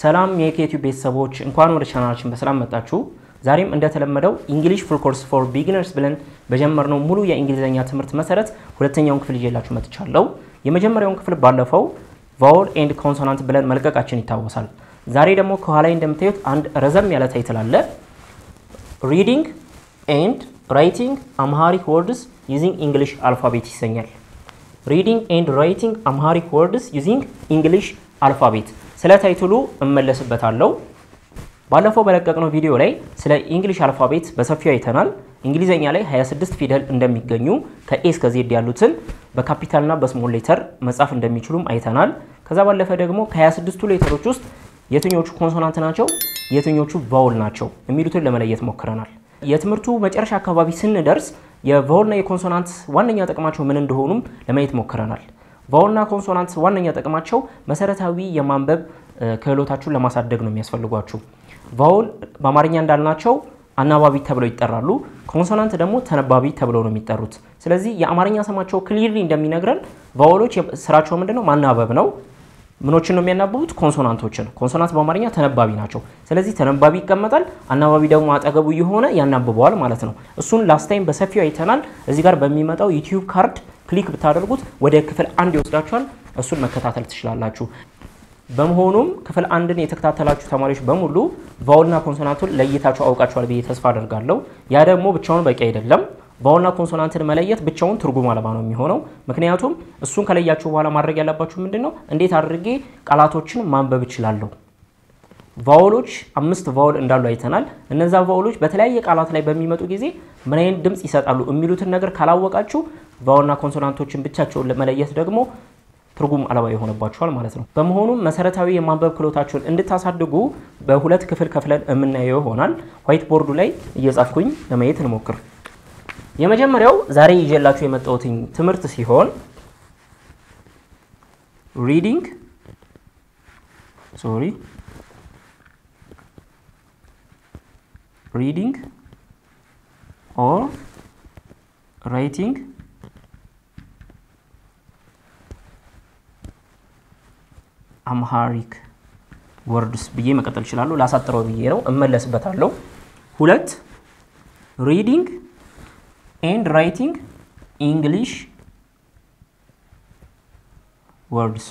ሰላም የኬቲዩ ቤተሰቦች እንኳን ወደ ቻናላችን በሰላም መጣችሁ። ዛሬም እንደተለመደው እንግሊሽ ፉል ኮርስ ፎር ቢጊነርስ ብለን በጀመርነው ሙሉ የእንግሊዝኛ ትምህርት መሰረት ሁለተኛውን ክፍል ይዤላችሁ መጥቻለሁ። የመጀመሪያውን ክፍል ባለፈው ቫውል ኤንድ ኮንሶናንት ብለን መልቀቃችን ይታወሳል። ዛሬ ደግሞ ከኋላ እንደምታዩት አንድ ረዘም ያለ ታይትል አለ። ሪዲንግ ኤንድ ራይቲንግ አምሃሪክ ወርድስ ዩዚንግ እንግሊሽ አልፋቤት ይሰኛል። ሪዲንግ ኤንድ ራይቲንግ አምሃሪክ ወርድስ ዩዚንግ እንግሊሽ አልፋቤት ስለ ታይትሉ እመለስበታለሁ። ባለፈው በለቀቅነው ቪዲዮ ላይ ስለ እንግሊሽ አልፋቤት በሰፊው አይተናል። እንግሊዘኛ ላይ 26 ፊደል እንደሚገኙ ከኤ እስከ ዜድ ያሉትን በካፒታልና በስሞል ሌተር መጻፍ እንደሚችሉም አይተናል። ከዛ ባለፈ ደግሞ ከ26ቱ ሌተሮች ውስጥ የትኞቹ ኮንሶናንት ናቸው፣ የትኞቹ ቫውል ናቸው የሚሉትን ለመለየት ሞክረናል። የትምህርቱ መጨረሻ አካባቢ ስንደርስ የቫውልና የኮንሶናንት ዋነኛ ጥቅማቸው ምን እንደሆኑም ለማየት ሞክረናል። ቫውልና ኮንሶናንት ዋነኛ ጥቅማቸው መሰረታዊ የማንበብ ክህሎታችሁን ለማሳደግ ነው የሚያስፈልጓችሁ። ቫውል በአማርኛ እንዳልናቸው አናባቢ ተብለው ይጠራሉ። ኮንሶናንት ደግሞ ተነባቢ ተብለው ነው የሚጠሩት። ስለዚህ የአማርኛ ስማቸው ክሊርሊ እንደሚነግረን ቫውሎች ስራቸው ምንድነው? ማናበብ ነው። ምኖችን ነው የሚያናብቡት? ኮንሶናንቶችን። ኮንሶናንት በአማርኛ ተነባቢ ናቸው። ስለዚህ ተነባቢ ይቀመጣል፣ አናባቢ ደግሞ አጠገቡ የሆነ ያናብበዋል ማለት ነው። እሱን ላስት ታይም በሰፊው አይተናል። እዚህ ጋር በሚመጣው ዩቲዩብ ካርድ ክሊክ ብታደርጉት ወደ ክፍል አንድ ይወስዳችኋል። እሱን መከታተል ትችላላችሁ። በመሆኑም ክፍል አንድን የተከታተላችሁ ተማሪዎች በሙሉ ቫውልና ኮንሶናንቱን ለይታችሁ አውቃችኋል ብዬ ተስፋ አደርጋለሁ። ያ ደግሞ ብቻውን በቂ አይደለም። ቫውልና ኮንሶናንትን መለየት ብቻውን ትርጉም አልባ ነው የሚሆነው። ምክንያቱም እሱን ከለያችሁ በኋላ ማድረግ ያለባችሁ ምንድን ነው? እንዴት አድርጌ ቃላቶችን ማንበብ እችላለሁ? ቫውሎች አምስት ቫውል እንዳሉ አይተናል። እነዛ ቫውሎች በተለያየ ቃላት ላይ በሚመጡ ጊዜ ምን አይነት ድምፅ ይሰጣሉ የሚሉትን ነገር ካላወቃችሁ ቫውልና ኮንሶናንቶችን ብቻቸውን ለመለየት ደግሞ ትርጉም አልባ ይሆንባችኋል ማለት ነው። በመሆኑም መሰረታዊ የማንበብ ክህሎታችሁን እንድታሳድጉ በሁለት ክፍል ከፍለን የምናየው ይሆናል። ዋይት ቦርዱ ላይ እየጻፍኩኝ ለማየት እንሞክር። የመጀመሪያው ዛሬ ይዤላችሁ የመጣሁትኝ ትምህርት ሲሆን ሪዲንግ ሶሪ ሪዲንግ ኦር ራይቲንግ አምሃሪክ ወርድስ ብዬ መቀጠል እችላለሁ። ላሳጥረው ብዬ ነው፣ እመለስበታለሁ። ሁለት ሪዲንግ ኤንድ ራይቲንግ ኢንግሊሽ ወርድስ።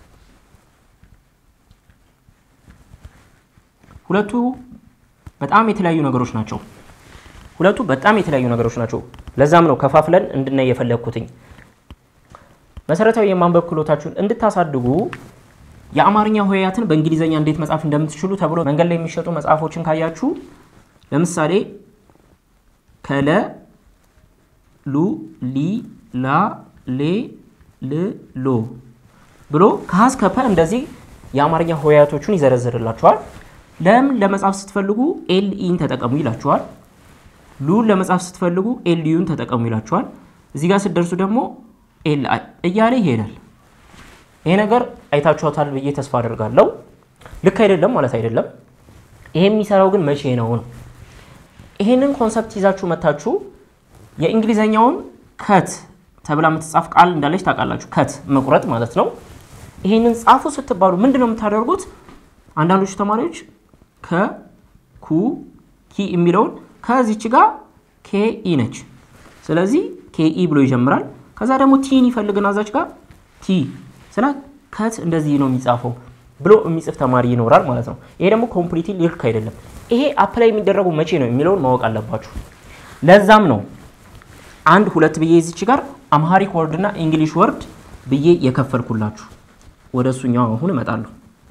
ሁለቱ በጣም የተለያዩ ነገሮች ናቸው። ሁለቱ በጣም የተለያዩ ነገሮች ናቸው። ለዛም ነው ከፋፍለን እንድናይ የፈለግኩትኝ። መሰረታዊ የማንበብ ክህሎታችሁን እንድታሳድጉ የአማርኛ ሆሄያትን በእንግሊዘኛ እንዴት መጻፍ እንደምትችሉ ተብሎ መንገድ ላይ የሚሸጡ መጽሐፎችን ካያችሁ ለምሳሌ ከለ ሉ ሊ ላ ሌ ል ሎ ብሎ ከሀ እስከ ፐ እንደዚህ የአማርኛ ሆሄያቶቹን ይዘረዝርላችኋል። ለም ለመጻፍ ስትፈልጉ ኤል ኢን ተጠቀሙ ይላችኋል። ሉን ለመጻፍ ስትፈልጉ ኤል ዩን ተጠቀሙ ይላችኋል። እዚህ ጋር ስትደርሱ ደግሞ ኤል አይ እያለ ይሄዳል። ይሄ ነገር አይታችኋታል ብዬ ተስፋ አደርጋለሁ። ልክ አይደለም ማለት አይደለም። ይሄ የሚሰራው ግን መቼ ነው ነው? ይሄንን ኮንሰፕት ይዛችሁ መታችሁ የእንግሊዘኛውን ከት ተብላ የምትጻፍ ቃል እንዳለች ታውቃላችሁ። ከት መቁረጥ ማለት ነው። ይሄንን ጻፉ ስትባሉ ምንድን ነው የምታደርጉት? አንዳንዶቹ ተማሪዎች ከ ኩ ኪ የሚለውን ከዚች ጋር ኬ ኢ ነች። ስለዚህ ኬ ኢ ብሎ ይጀምራል። ከዛ ደግሞ ቲን ይፈልግና እዛች ጋር ቲ ስለ ከት እንደዚህ ነው የሚጻፈው ብሎ የሚጽፍ ተማሪ ይኖራል ማለት ነው። ይሄ ደግሞ ኮምፕሊትሊ ልክ አይደለም። ይሄ አፕላይ የሚደረጉ መቼ ነው የሚለውን ማወቅ አለባችሁ። ለዛም ነው አንድ ሁለት ብዬ እዚች ጋር አምሃሪክ ወርድ እና እንግሊሽ ወርድ ብዬ የከፈልኩላችሁ። ወደ እሱኛው አሁን እመጣለሁ።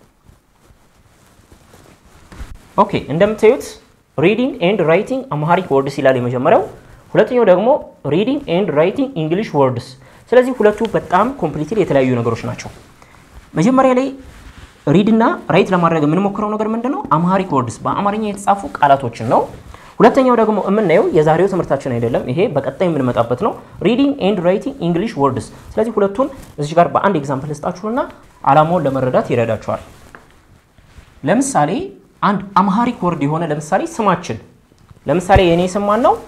ኦኬ እንደምታዩት ሪዲንግ ኤንድ ራይቲንግ አምሃሪክ ወርድስ ይላል የመጀመሪያው። ሁለተኛው ደግሞ ሪዲንግ ኤንድ ራይቲንግ እንግሊሽ ወርድስ ስለዚህ ሁለቱ በጣም ኮምፕሊትሊ የተለያዩ ነገሮች ናቸው። መጀመሪያ ላይ ሪድ እና ራይት ለማድረግ የምንሞክረው ነገር ምንድን ነው? አምሃሪክ ወርድስ በአማርኛ የተጻፉ ቃላቶችን ነው። ሁለተኛው ደግሞ የምናየው የዛሬው ትምህርታችን አይደለም፣ ይሄ በቀጣይ የምንመጣበት ነው። ሪዲንግ ኤንድ ራይቲንግ እንግሊሽ ወርድስ። ስለዚህ ሁለቱን እዚህ ጋር በአንድ ኤግዛምፕል ልስጣችሁና አላማውን ለመረዳት ይረዳችኋል። ለምሳሌ አንድ አምሃሪክ ወርድ የሆነ ለምሳሌ ስማችን፣ ለምሳሌ የእኔ ስም ማን ነው?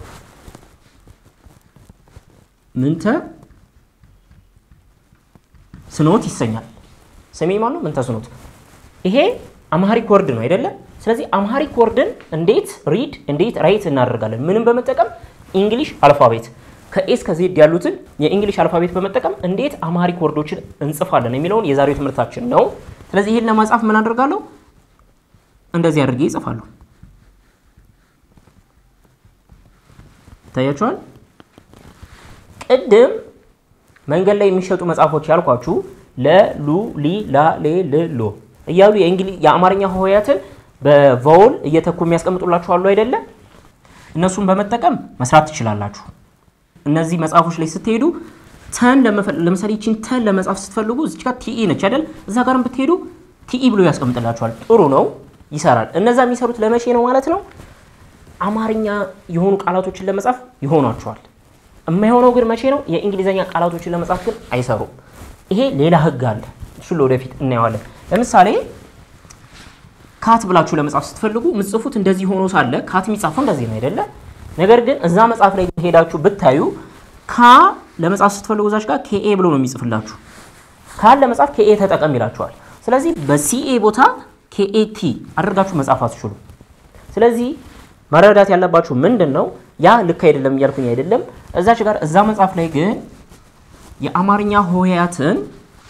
ምንተ ስኖት ይሰኛል። ስሜ ማን ነው? ምንተ ስኖት። ይሄ አምሃሪክ ወርድ ነው አይደለ? ስለዚህ አምሃሪክ ወርድን እንዴት ሪድ እንዴት ራይት እናደርጋለን? ምንም በመጠቀም እንግሊሽ አልፋቤት ከኤ እስከ ዜድ ያሉትን የእንግሊሽ አልፋቤት በመጠቀም እንዴት አምሃሪክ ወርዶችን እንጽፋለን የሚለውን የዛሬው ትምህርታችን ነው። ስለዚህ ይህን ለማጻፍ ምን አደርጋለሁ? እንደዚህ አድርጌ ይጽፋለሁ። ይታያችኋል። ቅድም መንገድ ላይ የሚሸጡ መጽሐፎች ያልኳችሁ ለሉ ሊ ላ ሌ ል ሎ እያሉ የአማርኛ ሆሄያትን በቫውል እየተኩ የሚያስቀምጡላችሁ አሉ አይደለ? እነሱን በመጠቀም መስራት ትችላላችሁ። እነዚህ መጽሐፎች ላይ ስትሄዱ ተን ለምሳሌ ይችን ተን ለመጻፍ ስትፈልጉ እዚች ጋር ቲኢ ነች አይደል? እዛ ጋርም ብትሄዱ ቲኢ ብሎ ያስቀምጥላችኋል። ጥሩ ነው፣ ይሰራል። እነዛ የሚሰሩት ለመቼ ነው ማለት ነው? አማርኛ የሆኑ ቃላቶችን ለመጻፍ ይሆኗቸዋል። የማይሆነው ግን መቼ ነው? የእንግሊዝኛ ቃላቶችን ለመጻፍ ግን አይሰሩም። ይሄ ሌላ ህግ አለ። እሱን ለወደፊት እናየዋለን። ለምሳሌ ካት ብላችሁ ለመጻፍ ስትፈልጉ ምጽፉት እንደዚህ ሆኖ ሳለ ካት የሚጻፈው እንደዚህ ነው አይደለ? ነገር ግን እዛ መጽሐፍ ላይ ሄዳችሁ ብታዩ ካ ለመጻፍ ስትፈልጉ እዛች ጋር ኬኤ ብሎ ነው የሚጽፍላችሁ። ካን ለመጻፍ ኬኤ ተጠቀም ይላችኋል። ስለዚህ በሲኤ ቦታ ኬኤቲ አድርጋችሁ መጻፍ አትችሉ። ስለዚህ መረዳት ያለባችሁ ምንድን ነው፣ ያ ልክ አይደለም እያልኩኝ አይደለም። እዛች ጋር እዛ መጽሐፍ ላይ ግን የአማርኛ ሆሄያትን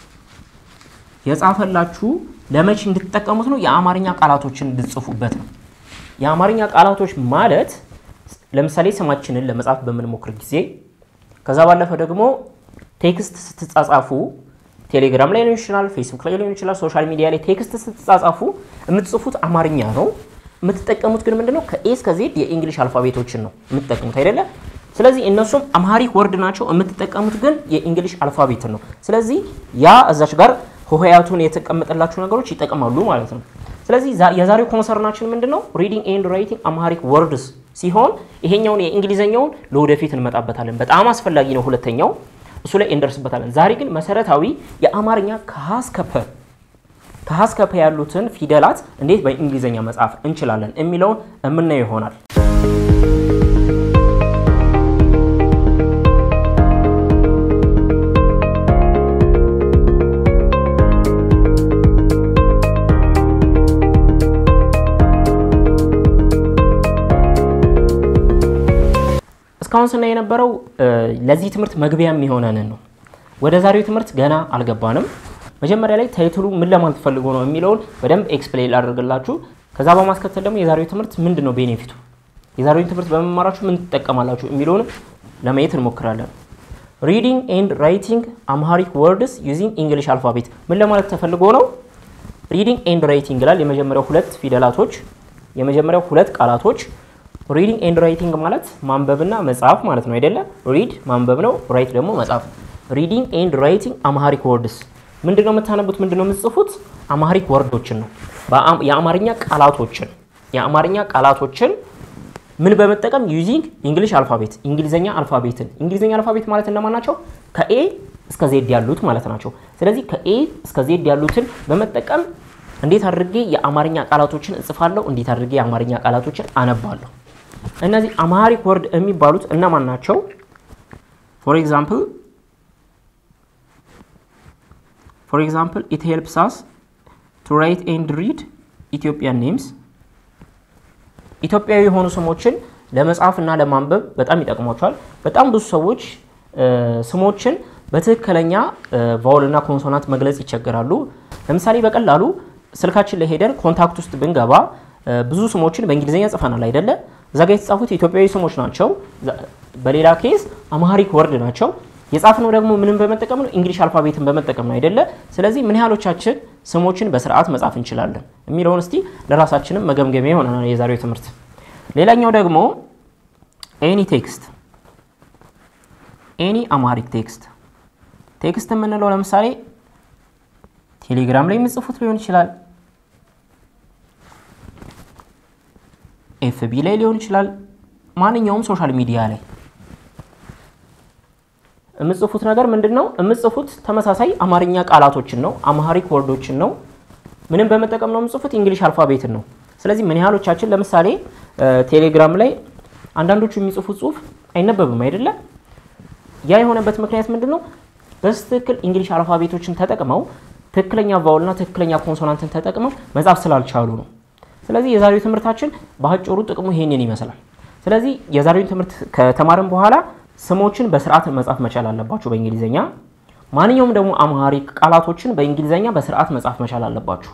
የጻፈላችሁ ለመቼ እንድትጠቀሙት ነው? የአማርኛ ቃላቶችን እንድትጽፉበት ነው። የአማርኛ ቃላቶች ማለት ለምሳሌ ስማችንን ለመጻፍ በምንሞክር ጊዜ ከዛ ባለፈ ደግሞ ቴክስት ስትጻጻፉ ቴሌግራም ላይ ሊሆን ይችላል፣ ፌስቡክ ላይ ሊሆን ይችላል፣ ሶሻል ሚዲያ ላይ ቴክስት ስትጻጻፉ የምትጽፉት አማርኛ ነው። የምትጠቀሙት ግን ምንድነው? ከኤ እስከ ዜድ የእንግሊሽ አልፋቤቶችን ነው የምትጠቀሙት አይደለ? ስለዚህ እነሱም አምሃሪክ ወርድ ናቸው። የምትጠቀሙት ግን የእንግሊሽ አልፋቤትን ነው። ስለዚህ ያ እዛች ጋር ሆሄያቱን የተቀመጠላችሁ ነገሮች ይጠቅማሉ ማለት ነው። ስለዚህ የዛሬው ኮንሰርናችን ምንድን ነው? ሪዲንግ ኤንድ ራይቲንግ አምሃሪክ ወርድስ ሲሆን ይሄኛውን የእንግሊዝኛውን ለወደፊት እንመጣበታለን። በጣም አስፈላጊ ነው። ሁለተኛው እሱ ላይ እንደርስበታለን። ዛሬ ግን መሰረታዊ የአማርኛ ከሀ እስከ ፐ ከሀ እስከ ፐ ያሉትን ፊደላት እንዴት በእንግሊዝኛ መጻፍ እንችላለን የሚለውን የምናየው ይሆናል። እስካሁን ስናይ የነበረው ለዚህ ትምህርት መግቢያ የሚሆነንን ነው። ወደ ዛሬው ትምህርት ገና አልገባንም። መጀመሪያ ላይ ታይትሉ ምን ለማለት ፈልጎ ነው የሚለውን በደንብ ኤክስፕሌን ላደርግላችሁ። ከዛ በማስከተል ደግሞ የዛሬው ትምህርት ምንድን ነው ቤኔፊቱ፣ የዛሬውን ትምህርት በመማራችሁ ምን ትጠቀማላችሁ የሚለውን ለማየት እንሞክራለን። ሪዲንግ ኤንድ ራይቲንግ አምሃሪክ ወርድስ ዩዚንግ ኢንግሊሽ አልፋቤት ምን ለማለት ተፈልጎ ነው? ሪዲንግ ኤንድ ራይቲንግ ይላል። የመጀመሪያው ሁለት ፊደላቶች የመጀመሪያው ሁለት ቃላቶች ሪዲንግ ኤንድ ራይቲንግ ማለት ማንበብና መጻፍ ማለት ነው አይደለ? ሪድ ማንበብ ነው፣ ራይት ደግሞ መጻፍ። ሪዲንግ ኤንድ ራይቲንግ አምሃሪክ ወርድስ ምንድነው የምታነቡት? ምንድነው የምትጽፉት? አምሃሪክ ወርዶችን ነው፣ የአማርኛ ቃላቶችን የአማርኛ ቃላቶችን ምን በመጠቀም ዩዚንግ እንግሊሽ አልፋቤት እንግሊዘኛ አልፋቤትን እንግሊዘኛ አልፋቤት ማለት እነማን ናቸው? ከኤ እስከ ዜድ ያሉት ማለት ናቸው። ስለዚህ ከኤ እስከ ዜድ ያሉትን በመጠቀም እንዴት አድርጌ የአማርኛ ቃላቶችን እጽፋለሁ፣ እንዴት አድርጌ የአማርኛ ቃላቶችን አነባለሁ። እነዚህ አምሃሪክ ወርድ የሚባሉት እነማን ናቸው? ፎር ኤግዛምፕል ፎር ኤግዛምፕል ኢት ሄልፕስ አስ ቱ ራይት ኤንድ ሪድ ኢትዮጵያን ኔምስ ኢትዮጵያዊ የሆኑ ስሞችን ለመጻፍ እና ለማንበብ በጣም ይጠቅሟቸዋል። በጣም ብዙ ሰዎች ስሞችን በትክክለኛ ቫውል እና ኮንሶናንት መግለጽ ይቸገራሉ። ለምሳሌ በቀላሉ ስልካችን ላይ ሄደን ኮንታክት ውስጥ ብንገባ ብዙ ስሞችን በእንግሊዝኛ ጽፈናል አይደለ? እዛ ጋ የተጻፉት ኢትዮጵያዊ ስሞች ናቸው። በሌላ ኬዝ አምሃሪክ ወርድ ናቸው። የጻፍነው ደግሞ ምንም በመጠቀም ነው? እንግሊሽ አልፋቤትን በመጠቀም ነው አይደለ? ስለዚህ ምን ያህሎቻችን ስሞችን በስርዓት መጻፍ እንችላለን የሚለውን እስቲ ለራሳችንም መገምገሚያ ይሆነናል የዛሬው ትምህርት። ሌላኛው ደግሞ ኤኒ ቴክስት፣ ኤኒ አምሃሪክ ቴክስት። ቴክስት የምንለው ለምሳሌ ቴሌግራም ላይ የምጽፉት ሊሆን ይችላል ኤፍቢ ላይ ሊሆን ይችላል። ማንኛውም ሶሻል ሚዲያ ላይ የምጽፉት ነገር ምንድን ነው? የምጽፉት ተመሳሳይ አማርኛ ቃላቶችን ነው፣ አምሃሪክ ወርዶችን ነው። ምንም በመጠቀም ነው የምጽፉት? እንግሊሽ አልፋቤትን ነው። ስለዚህ ምን ያህሎቻችን ለምሳሌ ቴሌግራም ላይ አንዳንዶቹ የሚጽፉት ጽሁፍ አይነበብም አይደለ? ያ የሆነበት ምክንያት ምንድን ነው? በስትክክል እንግሊሽ አልፋቤቶችን ተጠቅመው ትክክለኛ ቫውልና ትክክለኛ ኮንሶናንትን ተጠቅመው መጻፍ ስላልቻሉ ነው። ስለዚህ የዛሬው ትምህርታችን በአጭሩ ጥቅሙ ይሄንን ይመስላል። ስለዚህ የዛሬውን ትምህርት ከተማርን በኋላ ስሞችን በስርዓት መጻፍ መቻል አለባችሁ በእንግሊዝኛ። ማንኛውም ደግሞ አምሃሪክ ቃላቶችን በእንግሊዝኛ በስርዓት መጻፍ መቻል አለባችሁ።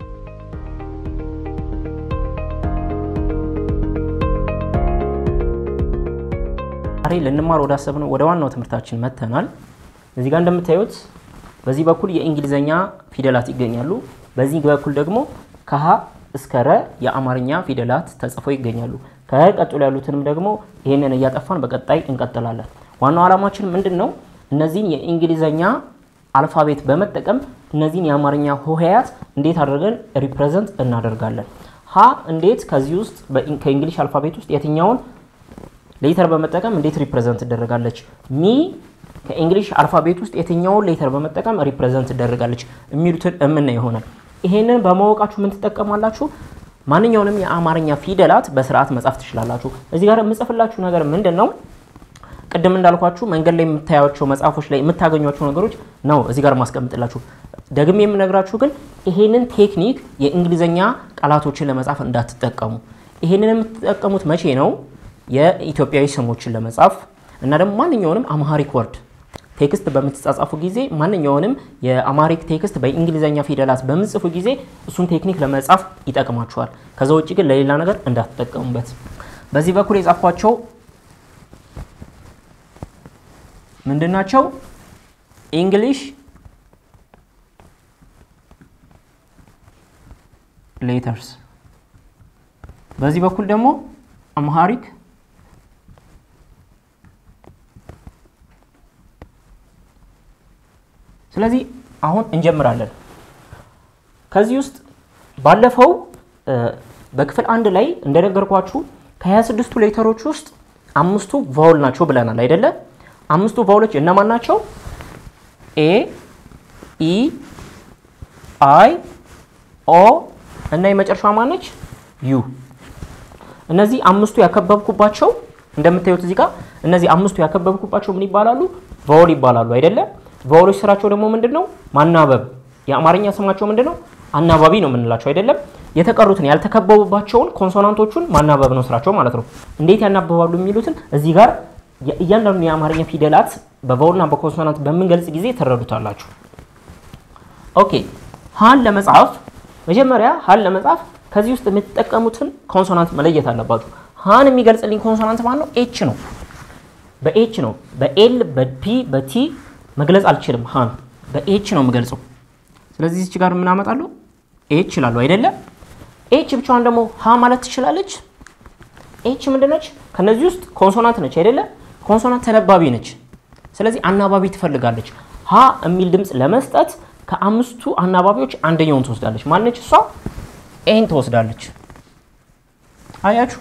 ዛሬ ልንማር ወዳሰብነው ወደ ዋናው ትምህርታችን መጥተናል። እዚህ ጋር እንደምታዩት በዚህ በኩል የእንግሊዝኛ ፊደላት ይገኛሉ። በዚህ በኩል ደግሞ ከሀ እስከ ረ የአማርኛ ፊደላት ተጽፈው ይገኛሉ። ከረ ቀጥሎ ያሉትንም ደግሞ ይህንን እያጠፋን በቀጣይ እንቀጥላለን። ዋናው ዓላማችን ምንድን ነው? እነዚህን የእንግሊዝኛ አልፋቤት በመጠቀም እነዚህን የአማርኛ ሆሄያት እንዴት አድርገን ሪፕሬዘንት እናደርጋለን። ሀ እንዴት ከዚህ ውስጥ ከእንግሊሽ አልፋቤት ውስጥ የትኛውን ሌተር በመጠቀም እንዴት ሪፕሬዘንት ትደረጋለች? ሚ ከእንግሊሽ አልፋቤት ውስጥ የትኛውን ሌተር በመጠቀም ሪፕሬዘንት ትደረጋለች የሚሉትን እምና ይሆናል። ይሄንን በማወቃችሁ ምን ትጠቀማላችሁ? ማንኛውንም የአማርኛ ፊደላት በስርዓት መጻፍ ትችላላችሁ። እዚህ ጋር የምጽፍላችሁ ነገር ምንድን ነው? ቅድም እንዳልኳችሁ መንገድ ላይ የምታያቸው መጽሐፎች ላይ የምታገኟቸው ነገሮች ነው እዚህ ጋር ማስቀምጥላችሁ። ደግሜ የምነግራችሁ ግን ይሄንን ቴክኒክ የእንግሊዝኛ ቃላቶችን ለመጻፍ እንዳትጠቀሙ። ይሄንን የምትጠቀሙት መቼ ነው? የኢትዮጵያዊ ስሞችን ለመጻፍ እና ደግሞ ማንኛውንም አምሃሪክ ወርድ ቴክስት በምትጻጻፉ ጊዜ ማንኛውንም የአማሪክ ቴክስት በእንግሊዝኛ ፊደላት በምጽፉ ጊዜ እሱን ቴክኒክ ለመጻፍ ይጠቅማችኋል። ከዛ ውጭ ግን ለሌላ ነገር እንዳትጠቀሙበት። በዚህ በኩል የጻፏቸው ምንድን ናቸው? ኢንግሊሽ ሌተርስ፣ በዚህ በኩል ደግሞ አምሃሪክ ስለዚህ አሁን እንጀምራለን። ከዚህ ውስጥ ባለፈው በክፍል አንድ ላይ እንደነገርኳችሁ ከ26ቱ ሌተሮች ውስጥ አምስቱ ቫውል ናቸው ብለናል አይደለ? አምስቱ ቫውሎች እነማን ናቸው? ኤ፣ ኢ፣ አይ፣ ኦ እና የመጨረሻዋ ማነች? ዩ። እነዚህ አምስቱ ያከበብኩባቸው እንደምታዩት እዚህ ጋር እነዚህ አምስቱ ያከበብኩባቸው ምን ይባላሉ? ቫውል ይባላሉ አይደለ? ቫውሎች ስራቸው ደግሞ ምንድን ነው? ማናበብ። የአማርኛ ስማቸው ምንድን ነው? አናባቢ ነው የምንላቸው አይደለም። የተቀሩትን ያልተከበቡባቸውን ኮንሶናንቶቹን ማናበብ ነው ስራቸው ማለት ነው። እንዴት ያናበባሉ የሚሉትን እዚህ ጋር እያንዳንዱ የአማርኛ ፊደላት በቫውልና በኮንሶናንት በምንገልጽ ጊዜ ትረዱታላችሁ። ኦኬ ሀን ለመጻፍ መጀመሪያ ሀን ለመጻፍ ከዚህ ውስጥ የምትጠቀሙትን ኮንሶናንት መለየት አለባችሁ። ሀን የሚገልጽልኝ ኮንሶናንት ማን ነው? ኤች ነው። በኤች ነው። በኤል በፒ በቲ መግለጽ አልችልም። ሀን በኤች ነው የምገልጸው። ስለዚህ እዚች ጋር የምናመጣለሁ ኤች ይላሉ አይደለም። ኤች ብቻዋን ደግሞ ሀ ማለት ትችላለች። ኤች ምንድነች? ከነዚህ ውስጥ ኮንሶናንት ነች አይደለም። ኮንሶናንት ተነባቢ ነች። ስለዚህ አናባቢ ትፈልጋለች። ሀ የሚል ድምፅ ለመስጠት ከአምስቱ አናባቢዎች አንደኛውን ትወስዳለች። ማነች እሷ? ኤን ትወስዳለች። አያችሁ፣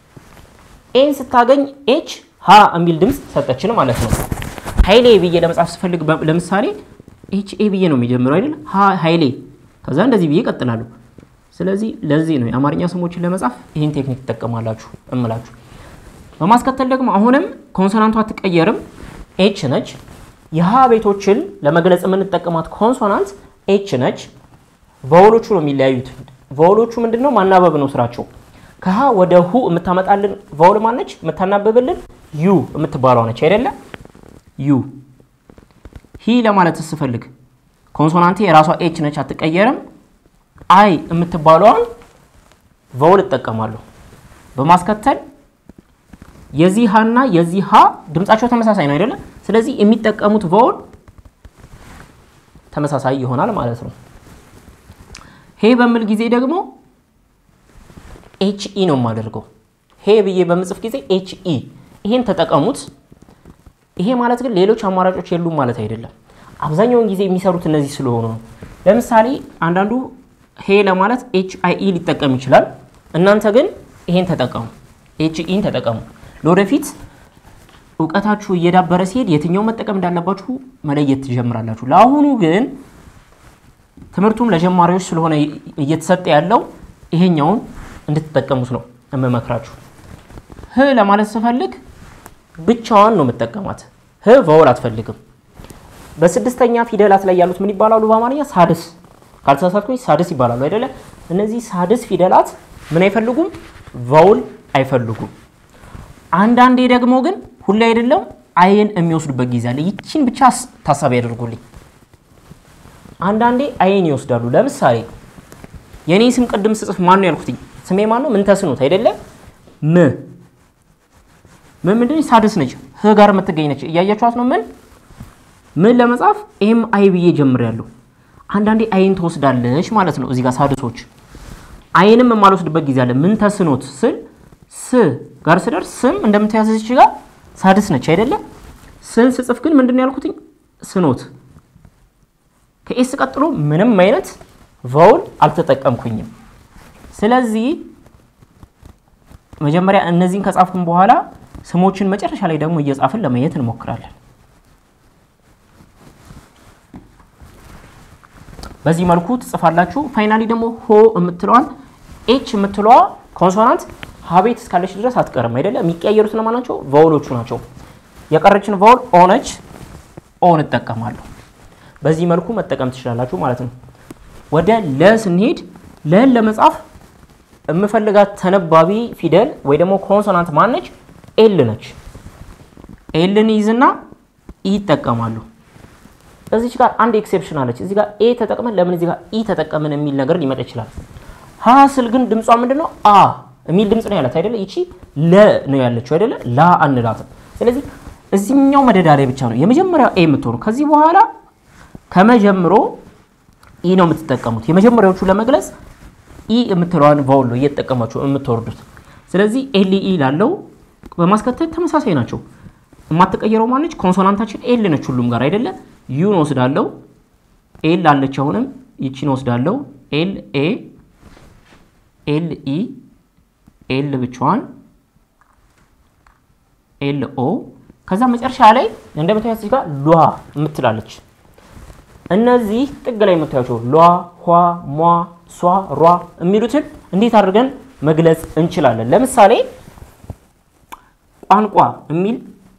ኤን ስታገኝ ኤች ሀ የሚል ድምፅ ሰጠችን ማለት ነው። ሀይሌ ብዬ ለመጻፍ ስፈልግ ለምሳሌ ኤች ኤ ብዬ ነው የሚጀምረው አይደል? ሀይሌ ከዛ እንደዚህ ብዬ እቀጥላለሁ። ስለዚህ ለዚህ ነው የአማርኛ ስሞችን ለመጻፍ ይህን ቴክኒክ ትጠቀማላችሁ እምላችሁ። በማስከተል ደግሞ አሁንም ኮንሶናንቷ አትቀየርም፣ ኤች ነች። የሀ ቤቶችን ለመግለጽ የምንጠቀማት ኮንሶናንት ኤች ነች። ቫውሎቹ ነው የሚለያዩት። ቫውሎቹ ምንድን ነው? ማናበብ ነው ስራቸው። ከሀ ወደ ሁ የምታመጣልን ቫውል ማነች? የምታናበብልን ዩ የምትባለዋ ነች አይደለ? ዩ ሂ ለማለት ስፈልግ ኮንሶናንቴ የራሷ ኤች ነች፣ አትቀየርም። አይ የምትባለዋን ቫውል እጠቀማለሁ። በማስከተል የዚህ ሀ እና የዚህ ሀ ድምጻቸው ተመሳሳይ ነው አይደለም። ስለዚህ የሚጠቀሙት ቫውል ተመሳሳይ ይሆናል ማለት ነው። ሄ በምል ጊዜ ደግሞ ኤች ኢ ነው የማደርገው። ሄ ብዬ በምጽፍ ጊዜ ኤች ኢ ይሄን ተጠቀሙት። ይሄ ማለት ግን ሌሎች አማራጮች የሉም ማለት አይደለም። አብዛኛውን ጊዜ የሚሰሩት እነዚህ ስለሆኑ ነው። ለምሳሌ አንዳንዱ ሄ ለማለት ኤች አይ ኢ ሊጠቀም ይችላል። እናንተ ግን ይሄን ተጠቀሙ፣ ኤች ኢን ተጠቀሙ። ለወደፊት እውቀታችሁ እየዳበረ ሲሄድ የትኛው መጠቀም እንዳለባችሁ መለየት ትጀምራላችሁ። ለአሁኑ ግን ትምህርቱም ለጀማሪዎች ስለሆነ እየተሰጠ ያለው ይሄኛውን እንድትጠቀሙት ነው የምመክራችሁ። ህ ለማለት ስፈልግ ብቻዋን ነው የምጠቀማት። ህ ቫውል አትፈልግም። በስድስተኛ ፊደላት ላይ ያሉት ምን ይባላሉ? በአማርኛ ሳድስ ካልተሳሳትኩኝ ሳድስ ይባላሉ አይደለ? እነዚህ ሳድስ ፊደላት ምን አይፈልጉም? ቫውል አይፈልጉም። አንዳንዴ ደግሞ ግን ሁሌ አይደለም አይን የሚወስዱበት ጊዜ አለ። ይቺን ብቻ ታሳቢ ያደርጉልኝ። አንዳንዴ አይን ይወስዳሉ። ለምሳሌ የእኔ ስም ቅድም ስጽፍ ማን ነው ያልኩትኝ? ስሜ ማን ነው? ምን ተስኖት አይደለ? ም ምን ምንድን ሳድስ ነች፣ ህ ጋር የምትገኝ ነች። እያያችኋት ነው። ምን ምን ለመጻፍ ኤም አይ ብዬ ጀምሬያለሁ። አንዳንዴ አይን ትወስዳለች ማለት ነው። እዚህ ጋር ሳድሶች አይንም የማልወስድበት ጊዜ አለ። ምን ተስኖት ስል ስ ጋር ስደርስ ስም እንደምትያዘች ጋር ሳድስ ነች አይደለም። ስን ስጽፍ ግን ምንድን ነው ያልኩትኝ? ስኖት ከኤስ ቀጥሎ ምንም አይነት ቫውል አልተጠቀምኩኝም። ስለዚህ መጀመሪያ እነዚህን ከጻፍኩን በኋላ ስሞችን መጨረሻ ላይ ደግሞ እየጻፍን ለማየት እንሞክራለን። በዚህ መልኩ ትጽፋላችሁ። ፋይናሊ ደግሞ ሆ የምትለዋን ኤች የምትለዋ ኮንሶናንት ሀቤት እስካለች ድረስ አትቀርም አይደለ? የሚቀያየሩት ለማን ናቸው? ቫውሎቹ ናቸው። የቀረችን ቫውል ኦነች ኦን እጠቀማለሁ። በዚህ መልኩ መጠቀም ትችላላችሁ ማለት ነው። ወደ ለ ስንሄድ ለን ለመጻፍ የምፈልጋት ተነባቢ ፊደል ወይ ደግሞ ኮንሶናንት ማነች? ኤል ነች። ኤልን ይዝና ኢ ይጠቀማሉ። እዚች ጋር አንድ ኤክሴፕሽን አለች። እዚህ ጋር ኤ ተጠቅመን ለምን እዚህ ጋር ኢ ተጠቀምን የሚል ነገር ሊመጣ ይችላል። ሀ ስል ግን ድምጿ ምንድን ነው? አ የሚል ድምፅ ነው ያላት አይደለ? ይቺ ለ ነው ያለችው አይደለ? ላ አንላትም። ስለዚህ እዚህኛው መደዳ ላይ ብቻ ነው የመጀመሪያው ኤ የምትሆኑ። ከዚህ በኋላ ከመጀምሮ ኢ ነው የምትጠቀሙት። የመጀመሪያዎቹ ለመግለጽ ኢ የምትለዋን ቫውል ነው እየተጠቀማችሁ የምትወርዱት። ስለዚህ ኤል ኢ ላለው በማስከተል ተመሳሳይ ናቸው። የማትቀየረው ማነች? ኮንሶናንታችን ኤል ነች ሁሉም ጋር አይደለ? ዩን ወስዳለው። ኤል አለች። አሁንም ይቺን ወስዳለው። ኤል ኤ ኤል ኢ ኤል ብቻዋን ኤል ኦ ከዛ መጨረሻ ላይ እንደምታዩት እዚህ ጋር ሏ የምትላለች። እነዚህ ጥግ ላይ የምታዩቸው ሏ፣ ኋ፣ ሟ፣ ሷ፣ ሯ የሚሉትን እንዴት አድርገን መግለጽ እንችላለን? ለምሳሌ ቋንቋ የሚል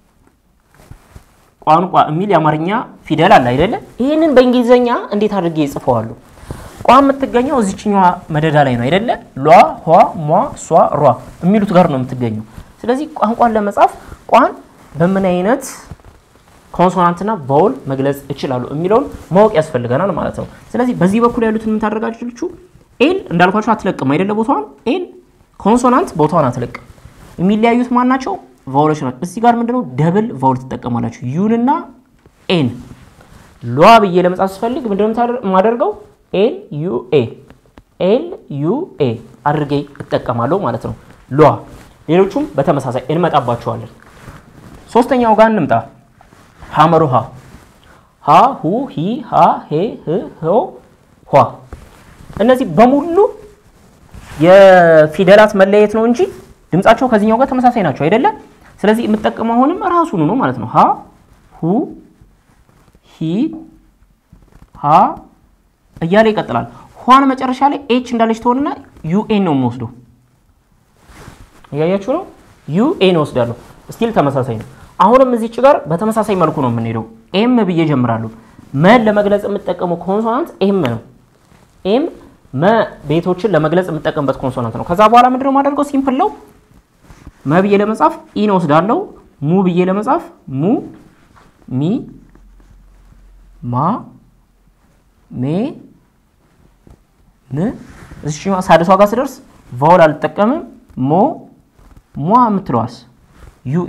ቋንቋ የሚል የአማርኛ ፊደል አለ አይደለ? ይህንን በእንግሊዝኛ እንዴት አድርጌ ይጽፈዋሉ? ቋ የምትገኘው እዚችኛዋ መደዳ ላይ ነው አይደለ? ሏ፣ ኋ፣ ሟ፣ ሷ፣ ሯ የሚሉት ጋር ነው የምትገኘው። ስለዚህ ቋንቋን ለመጻፍ ቋን በምን አይነት ኮንሶናንትና ቫውል መግለጽ እችላሉ የሚለውን ማወቅ ያስፈልገናል ማለት ነው። ስለዚህ በዚህ በኩል ያሉትን ምን ታደርጋችሁ? ኤል እንዳልኳቸው አትለቅም አይደለ? ቦታዋን ኤል ኮንሶናንት ቦታዋን አትለቅም። የሚለያዩት ማን ናቸው? ቫውሎች ናቸው። እዚህ ጋር ምንድነው ደብል ቫውል ትጠቀማላችሁ። ዩንና ኤን ሏ ብዬ ለመጻፍ ስፈልግ ምንድነው የማደርገው? ኤል ዩ ኤ ኤል ዩ ኤ አድርጌ እጠቀማለሁ ማለት ነው። ሏ ሌሎቹም በተመሳሳይ እንመጣባቸዋለን። ሶስተኛው ጋር እንምጣ። ሐመሩ ሃ ሃ ሁ ሂ ሃ ሄ ህ ሆ ኋ እነዚህ በሙሉ የፊደላት መለየት ነው እንጂ ድምጻቸው ከዚህኛው ጋር ተመሳሳይ ናቸው አይደለም። ስለዚህ የምጠቀመው አሁንም ራሱን ነው ማለት ነው። ሃ ሁ ሂ ሃ እያለ ይቀጥላል። ኋን መጨረሻ ላይ ኤች እንዳለች ትሆንና ዩኤን ነው የምወስደው። እያያችሁ ነው። ዩኤን ወስዳለሁ። ስቲል ተመሳሳይ ነው። አሁንም እዚች ጋር በተመሳሳይ መልኩ ነው የምንሄደው። ኤም ብዬ ጀምራለሁ። መን ለመግለጽ የምጠቀመው ኮንሶናንት ኤም ነው። ኤም መ ቤቶችን ለመግለጽ የምጠቀምበት ኮንሶናንት ነው። ከዛ በኋላ ምንድነው የማደርገው? ሲምፕል ነው። መ ብዬ ለመጻፍ ኢን ወስዳለሁ። ሙ ብዬ ለመጻፍ ሙ፣ ሚ፣ ማ፣ ሜ፣ ም እሺ ሳድሷ ጋር ስደርስ ቫውል አልጠቀምም። ሞ፣ ሟ የምትለዋስ ዩኤ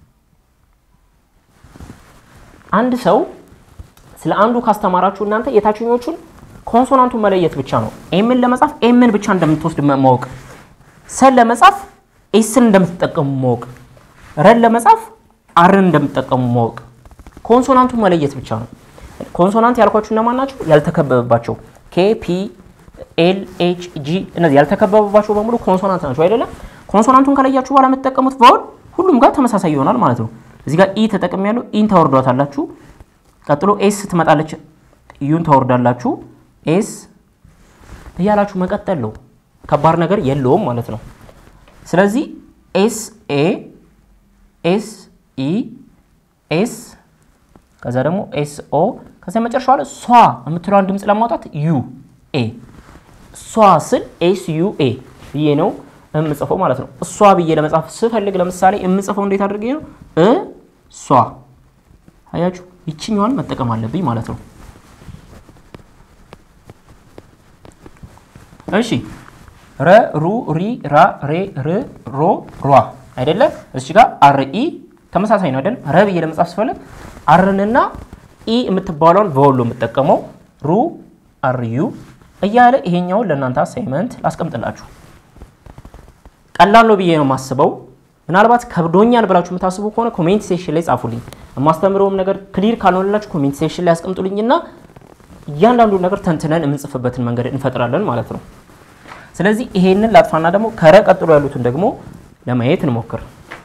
አንድ ሰው ስለ አንዱ ካስተማራችሁ እናንተ የታችኞቹን ኮንሶናንቱን መለየት ብቻ ነው። ኤምን ለመጻፍ ኤምን ብቻ እንደምትወስድ ማወቅ፣ ሰን ለመጻፍ ኤስን እንደምትጠቀሙ ማወቅ፣ ረን ለመጻፍ አርን እንደምትጠቀሙ ማወቅ፣ ኮንሶናንቱን መለየት ብቻ ነው። ኮንሶናንት ያልኳችሁ እነማን ናቸው? ያልተከበበባቸው ኬ፣ ፒ፣ ኤል፣ ኤች፣ ጂ እነዚህ ያልተከበበባቸው በሙሉ ኮንሶናንት ናቸው አይደለም። ኮንሶናንቱን ከለያችሁ በኋላ የምትጠቀሙት ቫውል ሁሉም ጋር ተመሳሳይ ይሆናል ማለት ነው። እዚህ ጋር ኢ ተጠቅም ያለው ኢን ታወርዷታላችሁ። ቀጥሎ ኤስ ትመጣለች፣ ዩን ታወርዳላችሁ። ኤስ እያላችሁ መቀጠል ነው። ከባድ ነገር የለውም ማለት ነው። ስለዚህ ኤስ ኤ ኤስ ኢ ኤስ ከዛ ደግሞ ኤስ ኦ ከዛ መጨረሻዋ ላይ ሷ የምትለዋን ድምፅ ለማውጣት ዩ ኤ ሷ ስል ኤስ ዩ ኤ ብዬ ነው የምጽፈው ማለት ነው። እሷ ብዬ ለመጻፍ ስፈልግ ለምሳሌ የምጽፈው እንዴት አድርጌ ነው? እ ሷ አያችሁ፣ ይችኛዋን መጠቀም አለብኝ ማለት ነው። እሺ ረ ሩ ሪ ራ ሬ ር ሮ ሯ አይደለ? እዚህ ጋር አር ኢ ተመሳሳይ ነው አይደል? ረ ብዬ ለመጻፍ ስፈልግ አርንና ኢ የምትባለውን በወሎ የምጠቀመው ሩ አር ዩ እያለ ይሄኛውን ለእናንተ አሳይመንት ላስቀምጥላችሁ። ቀላል ነው ብዬ ነው የማስበው። ምናልባት ከብዶኛል ብላችሁ የምታስቡ ከሆነ ኮሜንት ሴሽን ላይ ጻፉልኝ። የማስተምረውም ነገር ክሊር ካልሆነላችሁ ኮሜንት ሴሽን ላይ ያስቀምጡልኝና እያንዳንዱ ነገር ተንትነን የምንጽፍበትን መንገድ እንፈጥራለን ማለት ነው። ስለዚህ ይሄንን ላጥፋና ደግሞ ከረ ቀጥሎ ያሉትን ደግሞ ለማየት እንሞክር።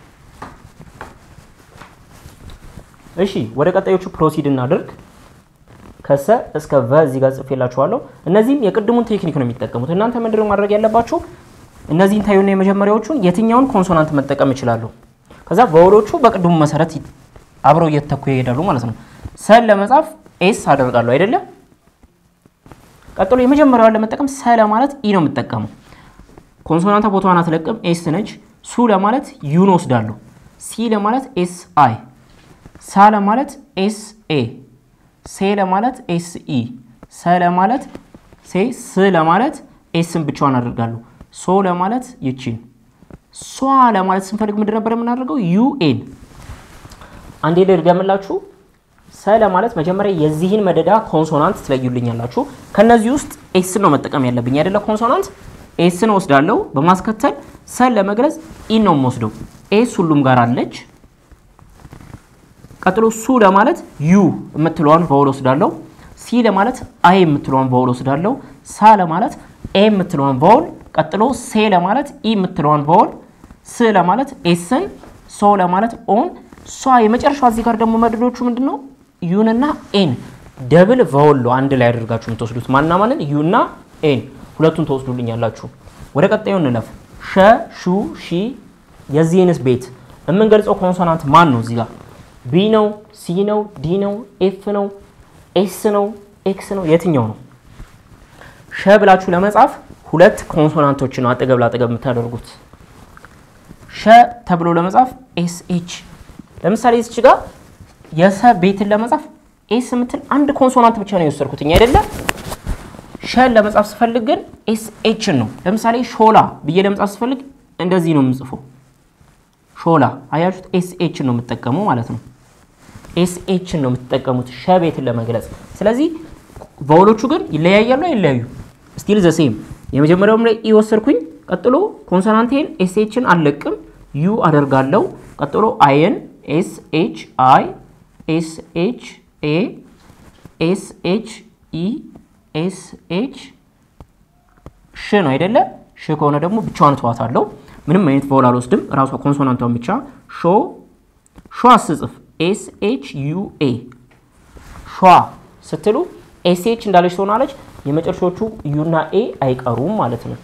እሺ ወደ ቀጣዮቹ ፕሮሲድ እናድርግ። ከሰ እስከ ቨ እዚህ ጋር ጽፌላችኋለሁ። እነዚህም የቅድሙን ቴክኒክ ነው የሚጠቀሙት። እናንተ ምንድነው ማድረግ ያለባችሁ? እነዚህን ታዩና የመጀመሪያዎቹን የትኛውን ኮንሶናንት መጠቀም እችላለሁ። ከዛ ቨወሎቹ በቅድሙ መሰረት አብረው እየተተኩ ይሄዳሉ ማለት ነው። ሰን ለመጻፍ ኤስ አደርጋለሁ አይደለም። ቀጥሎ የመጀመሪያዋን ለመጠቀም ሰ ለማለት ኢ ነው የምጠቀመው። ኮንሶናንታ ቦታዋን አትለቅም፣ ኤስ ነች። ሱ ለማለት ዩን ወስዳለሁ። ሲ ለማለት ኤስ አይ፣ ሳ ለማለት ኤስ ኤ፣ ሴ ለማለት ኤስ ኢ፣ ሰ ለማለት ሴ፣ ስ ለማለት ኤስን ብቻዋን አደርጋለሁ። ሶ ለማለት ይቺን፣ ሷ ለማለት ስንፈልግ ምንድን ነበር የምናደርገው? ዩኤን። አንዴ ልድገምላችሁ። ሰ ለማለት መጀመሪያ የዚህን መደዳ ኮንሶናንት ትለዩልኛላችሁ። ከነዚህ ውስጥ ኤስን ነው መጠቀም ያለብኝ አይደለ? ኮንሶናንት ኤስን ወስዳለሁ። በማስከተል ሰን ለመግለጽ ኢን ነው የምወስደው። ኤስ ሁሉም ጋር አለች። ቀጥሎ ሱ ለማለት ዩ የምትለዋን ቫውል ወስዳለሁ። ሲ ለማለት አይ የምትለዋን ቫውል ወስዳለሁ። ሳ ለማለት ኤ የምትለዋን ቫውል፣ ቀጥሎ ሴ ለማለት ኢ የምትለዋን ቫውል፣ ስ ለማለት ኤስን፣ ሶ ለማለት ኦን፣ ሷ የመጨረሻ እዚህ ጋር ደግሞ መድዶቹ ምንድን ነው? ዩንና ኤን ደብል ቫውል አንድ ላይ አድርጋችሁ የምትወስዱት ማና ማንን? ዩና ኤን ሁለቱን ተወስዱልኛላችሁ። ወደ ቀጣዩ እንለፍ። ሸ፣ ሹ፣ ሺ የዚህንስ ቤት የምንገልጸው ኮንሶናንት ማን ነው? እዚህ ጋር ቢ ነው፣ ሲ ነው፣ ዲ ነው፣ ኤፍ ነው፣ ኤስ ነው፣ ኤክስ ነው፣ የትኛው ነው? ሸ ብላችሁ ለመጻፍ ሁለት ኮንሶናንቶችን ነው አጠገብ ላጠገብ የምታደርጉት። ሸ ተብሎ ለመጻፍ ኤስ ኤች። ለምሳሌ እዚች ጋር የሰ ቤትን ለመጻፍ ኤስ የምትል አንድ ኮንሶናንት ብቻ ነው የወሰድኩትኝ አይደለም። ሸን ለመጻፍ ስፈልግ ግን ኤስ ኤችን ነው። ለምሳሌ ሾላ ብዬ ለመጻፍ ስፈልግ እንደዚህ ነው የምጽፈው። ሾላ አያችሁት? ኤስ ኤችን ነው የምትጠቀሙ ማለት ነው። ኤስ ኤችን ነው የምትጠቀሙት ሸ ቤትን ለመግለጽ። ስለዚህ ቫውሎቹ ግን ይለያያሉ አይለያዩ? ስቲል ዘ ሴም። የመጀመሪያውም ላይ ኢ ወሰድኩኝ። ቀጥሎ ኮንሶናንቴን ኤስ ኤችን አልለቅም፣ ዩ አደርጋለሁ። ቀጥሎ አይን ኤስ ኤች አይ ኤስ ኤች ኤ ኤስ ኤች ኢ ኤስ ኤች ሽ ነው አይደለ? ሽ ከሆነ ደግሞ ብቻዋን ተዋታለሁ። ምንም አይነት ቫውል አልወስድም። ራሷ ኮንሶናንቷን ብቻ ሾ ሿ ስጽፍ ኤስ ኤች ዩ ኤ ሿ ስትሉ ኤስ ኤች እንዳለች ትሆናለች። የመጨረሻዎቹ ዩና ኤ አይቀሩም ማለት ነው።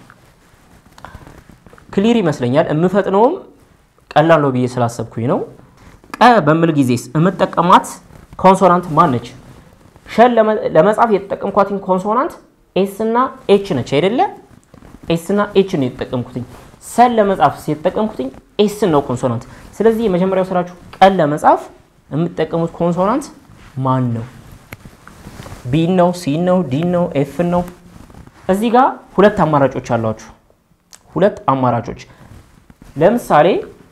ክሊር ይመስለኛል። የምፈጥነውም ቀላል ነው ብዬ ስላሰብኩኝ ነው። ቀ በምል ጊዜስ የምጠቀማት ኮንሶናንት ማን ነች? ሸን ለመጻፍ የተጠቀምኳትኝ ኮንሶናንት ኤስ እና ኤች ነች አይደለ? ኤስ እና ኤች ነው የተጠቀምኩትኝ። ሰን ለመጻፍ የተጠቀምኩትኝ ኤስን ነው ኮንሶናንት። ስለዚህ የመጀመሪያው ስራችሁ ቀን ለመጻፍ የምትጠቀሙት ኮንሶናንት ማን ነው? ቢን ነው፣ ሲን ነው፣ ዲን ነው፣ ኤፍን ነው። እዚህ ጋር ሁለት አማራጮች አሏችሁ። ሁለት አማራጮች ለምሳሌ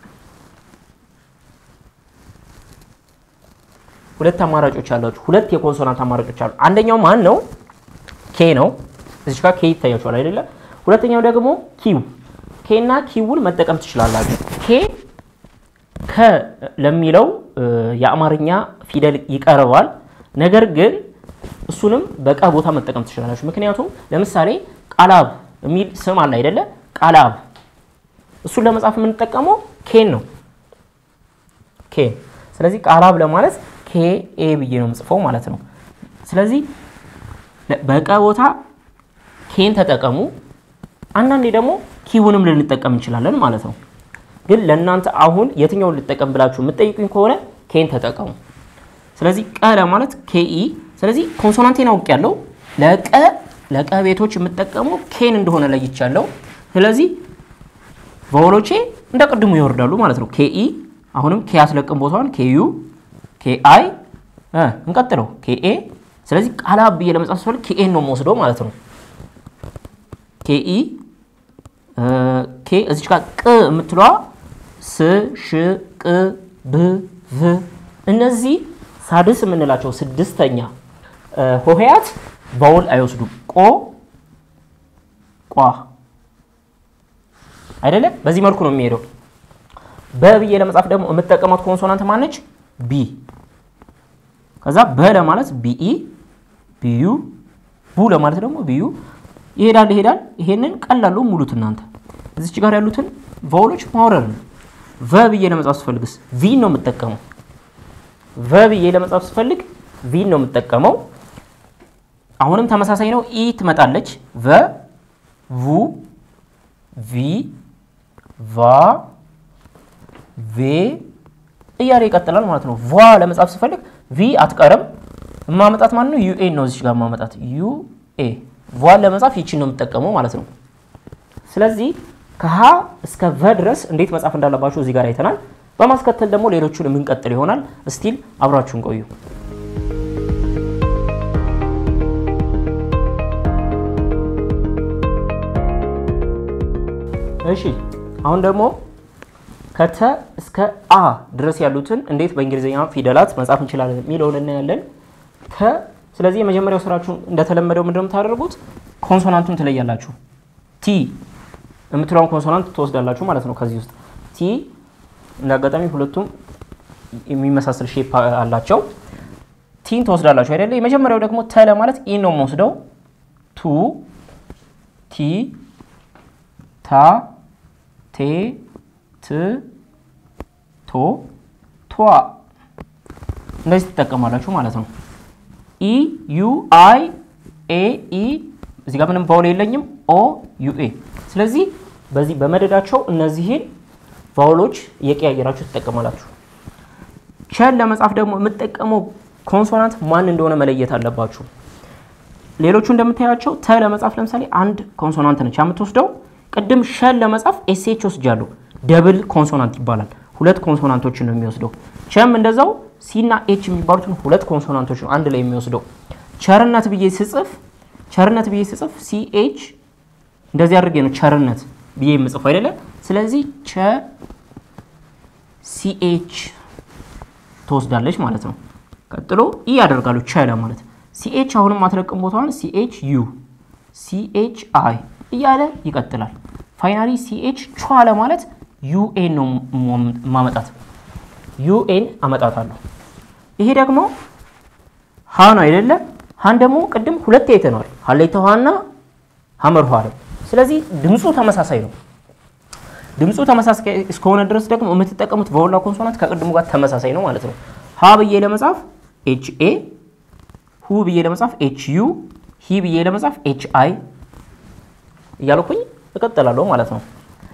ሁለት አማራጮች አሏችሁ። ሁለት የኮንሶናንት አማራጮች አሉ። አንደኛው ማን ነው? ኬ ነው። እዚህ ጋር ኬ ይታያችኋል አይደለ? ሁለተኛው ደግሞ ኪው። ኬ እና ኪውን መጠቀም ትችላላችሁ። ኬ ከ ለሚለው የአማርኛ ፊደል ይቀርባል። ነገር ግን እሱንም በቀ ቦታ መጠቀም ትችላላችሁ። ምክንያቱም ለምሳሌ ቃላብ የሚል ስም አለ አይደለ? ቃላብ እሱን ለመጻፍ የምንጠቀመው ኬን ነው። ኬን ስለዚህ ቃላብ ለማለት ኬ ኤ ብዬ ነው የምጽፈው ማለት ነው። ስለዚህ በቀ ቦታ ኬን ተጠቀሙ። አንዳንዴ ደግሞ ኪውንም ልንጠቀም እንችላለን ማለት ነው። ግን ለእናንተ አሁን የትኛውን ልጠቀም ብላችሁ የምትጠይቁኝ ከሆነ ኬን ተጠቀሙ። ስለዚህ ቀ ለማለት ኬኢ። ስለዚህ ኮንሶናንቴን አውቅ ያለው ለቀ ለቀ ቤቶች የምጠቀመው ኬን እንደሆነ ለይቻለሁ። ስለዚህ ቫወሎቼ እንደ ቅድሙ ይወርዳሉ ማለት ነው። ኬኢ አሁንም ኬ አስለቅም ቦታዋን ኬዩ ኬአይ እንቀጥለው ኬኤ። ስለዚህ ቃላ ብዬ ለመጻፍ ስፈልግ ኬኤን ነው የምወስደው ማለት ነው። ኬኢ ኬ እዚች ጋር ቅ የምትለዋ ስ ሽ ቅ ብ ቭ እነዚህ ሳድስ የምንላቸው ስድስተኛ ሆሄያት ቫውል አይወስዱም። ቆ ቋ አይደለ? በዚህ መልኩ ነው የሚሄደው። በብዬ ለመጻፍ ደግሞ የምጠቀማት ኮንሶናንት ማነች? ቢ። ከዛ በ ለማለት ቢኢ ቢዩ፣ ቡ ለማለት ደግሞ ቢዩ። ይሄዳል ይሄዳል። ይሄንን ቀላሉ ሙሉት እናንተ እዚች ጋር ያሉትን ቫውሎች ማውረድ ነው። ቨ ብዬ ለመጻፍ ስፈልግስ ቪን ነው የምጠቀመው። ቨ ብዬ ለመጻፍ ስፈልግ ቪን ነው የምጠቀመው። አሁንም ተመሳሳይ ነው። ኢ ትመጣለች። ቨ vu ቪ ቫ ቬ እያለ ይቀጥላል ማለት ነው። ቫ ለመጻፍ ስፈልግ ቪ አትቀርም። የማመጣት ማለት ነው ዩኤን ነው እዚች ጋር የማመጣት ዩኤ። ቫን ለመጻፍ ይችን ነው የምጠቀመው ማለት ነው። ስለዚህ ከሀ እስከ ቨ ድረስ እንዴት መጻፍ እንዳለባችሁ እዚህ ጋር አይተናል። በማስከተል ደግሞ ሌሎቹን የምንቀጥል ይሆናል። እስቲል አብራችሁን ቆዩ። እሺ አሁን ደግሞ ከተ እስከ አ ድረስ ያሉትን እንዴት በእንግሊዝኛ ፊደላት መጻፍ እንችላለን የሚለውን እናያለን። ተ ስለዚህ የመጀመሪያው ስራችሁ እንደተለመደው ምንድነው የምታደርጉት? ኮንሶናንቱን ትለያላችሁ። ቲ የምትለውን ኮንሶናንት ትወስዳላችሁ ማለት ነው። ከዚህ ውስጥ ቲ እንደ አጋጣሚ ሁለቱም የሚመሳሰል ሼፕ አላቸው። ቲን ትወስዳላችሁ አይደለ? የመጀመሪያው ደግሞ ተ ለማለት ኢ ነው የምወስደው። ቱ ቲ ታ ቴ ት ቶ ቷ እንደዚህ ትጠቀማላችሁ ማለት ነው። ኢ ዩ አይ ኤ ኢ እዚህ ጋር ምንም ቫውል የለኝም። ኦ ዩ ኤ ስለዚህ በዚህ በመደዳቸው እነዚህን ቫውሎች እየቀያየራችሁ ትጠቀማላችሁ። ቸን ለመጻፍ ደግሞ የምጠቀመው ኮንሶናንት ማን እንደሆነ መለየት አለባችሁ። ሌሎቹ እንደምታያቸው ተ ለመጻፍ ለምሳሌ አንድ ኮንሶናንት ነች የምትወስደው። ቅድም ሸን ለመጻፍ ኤስኤች ወስጃለሁ። ደብል ኮንሶናንት ይባላል። ሁለት ኮንሶናንቶችን ነው የሚወስደው። ቸም እንደዛው ሲና ኤች የሚባሉትን ሁለት ኮንሶናንቶች ነው አንድ ላይ የሚወስደው። ቸርነት ብዬ ስጽፍ ቸርነት ብዬ ስጽፍ ሲኤች እንደዚህ አድርጌ ነው ቸርነት ብዬ የምጽፈው አይደለ? ስለዚህ ቸ ሲኤች ትወስዳለች ማለት ነው። ቀጥሎ ኢ ያደርጋሉ ቸ ለማለት ሲኤች አሁንም አትለቅም ቦታዋን ሲኤች ዩ ሲኤች አይ እያለ ይቀጥላል። ፋይናሊ ሲኤች ቿ ለማለት ዩኤን ነው ማመጣት ዩኤን አመጣታለሁ። ይሄ ደግሞ ሀ ነው አይደለ? ሀን ደግሞ ቅድም ሁለት አይተነዋል። ሀሌተ ውሃና ሀመር ውሃ ነው። ስለዚህ ድምፁ ተመሳሳይ ነው። ድምፁ ተመሳሳይ እስከሆነ ድረስ ደግሞ የምትጠቀሙት ቫውልና ኮንሶናንት ከቅድሙ ጋር ተመሳሳይ ነው ማለት ነው። ሀ ብዬ ለመጻፍ ኤች ኤ፣ ሁ ብዬ ለመጻፍ ኤች ዩ፣ ሂ ብዬ ለመጻፍ ኤች አይ እያልኩኝ እቀጥላለሁ ማለት ነው።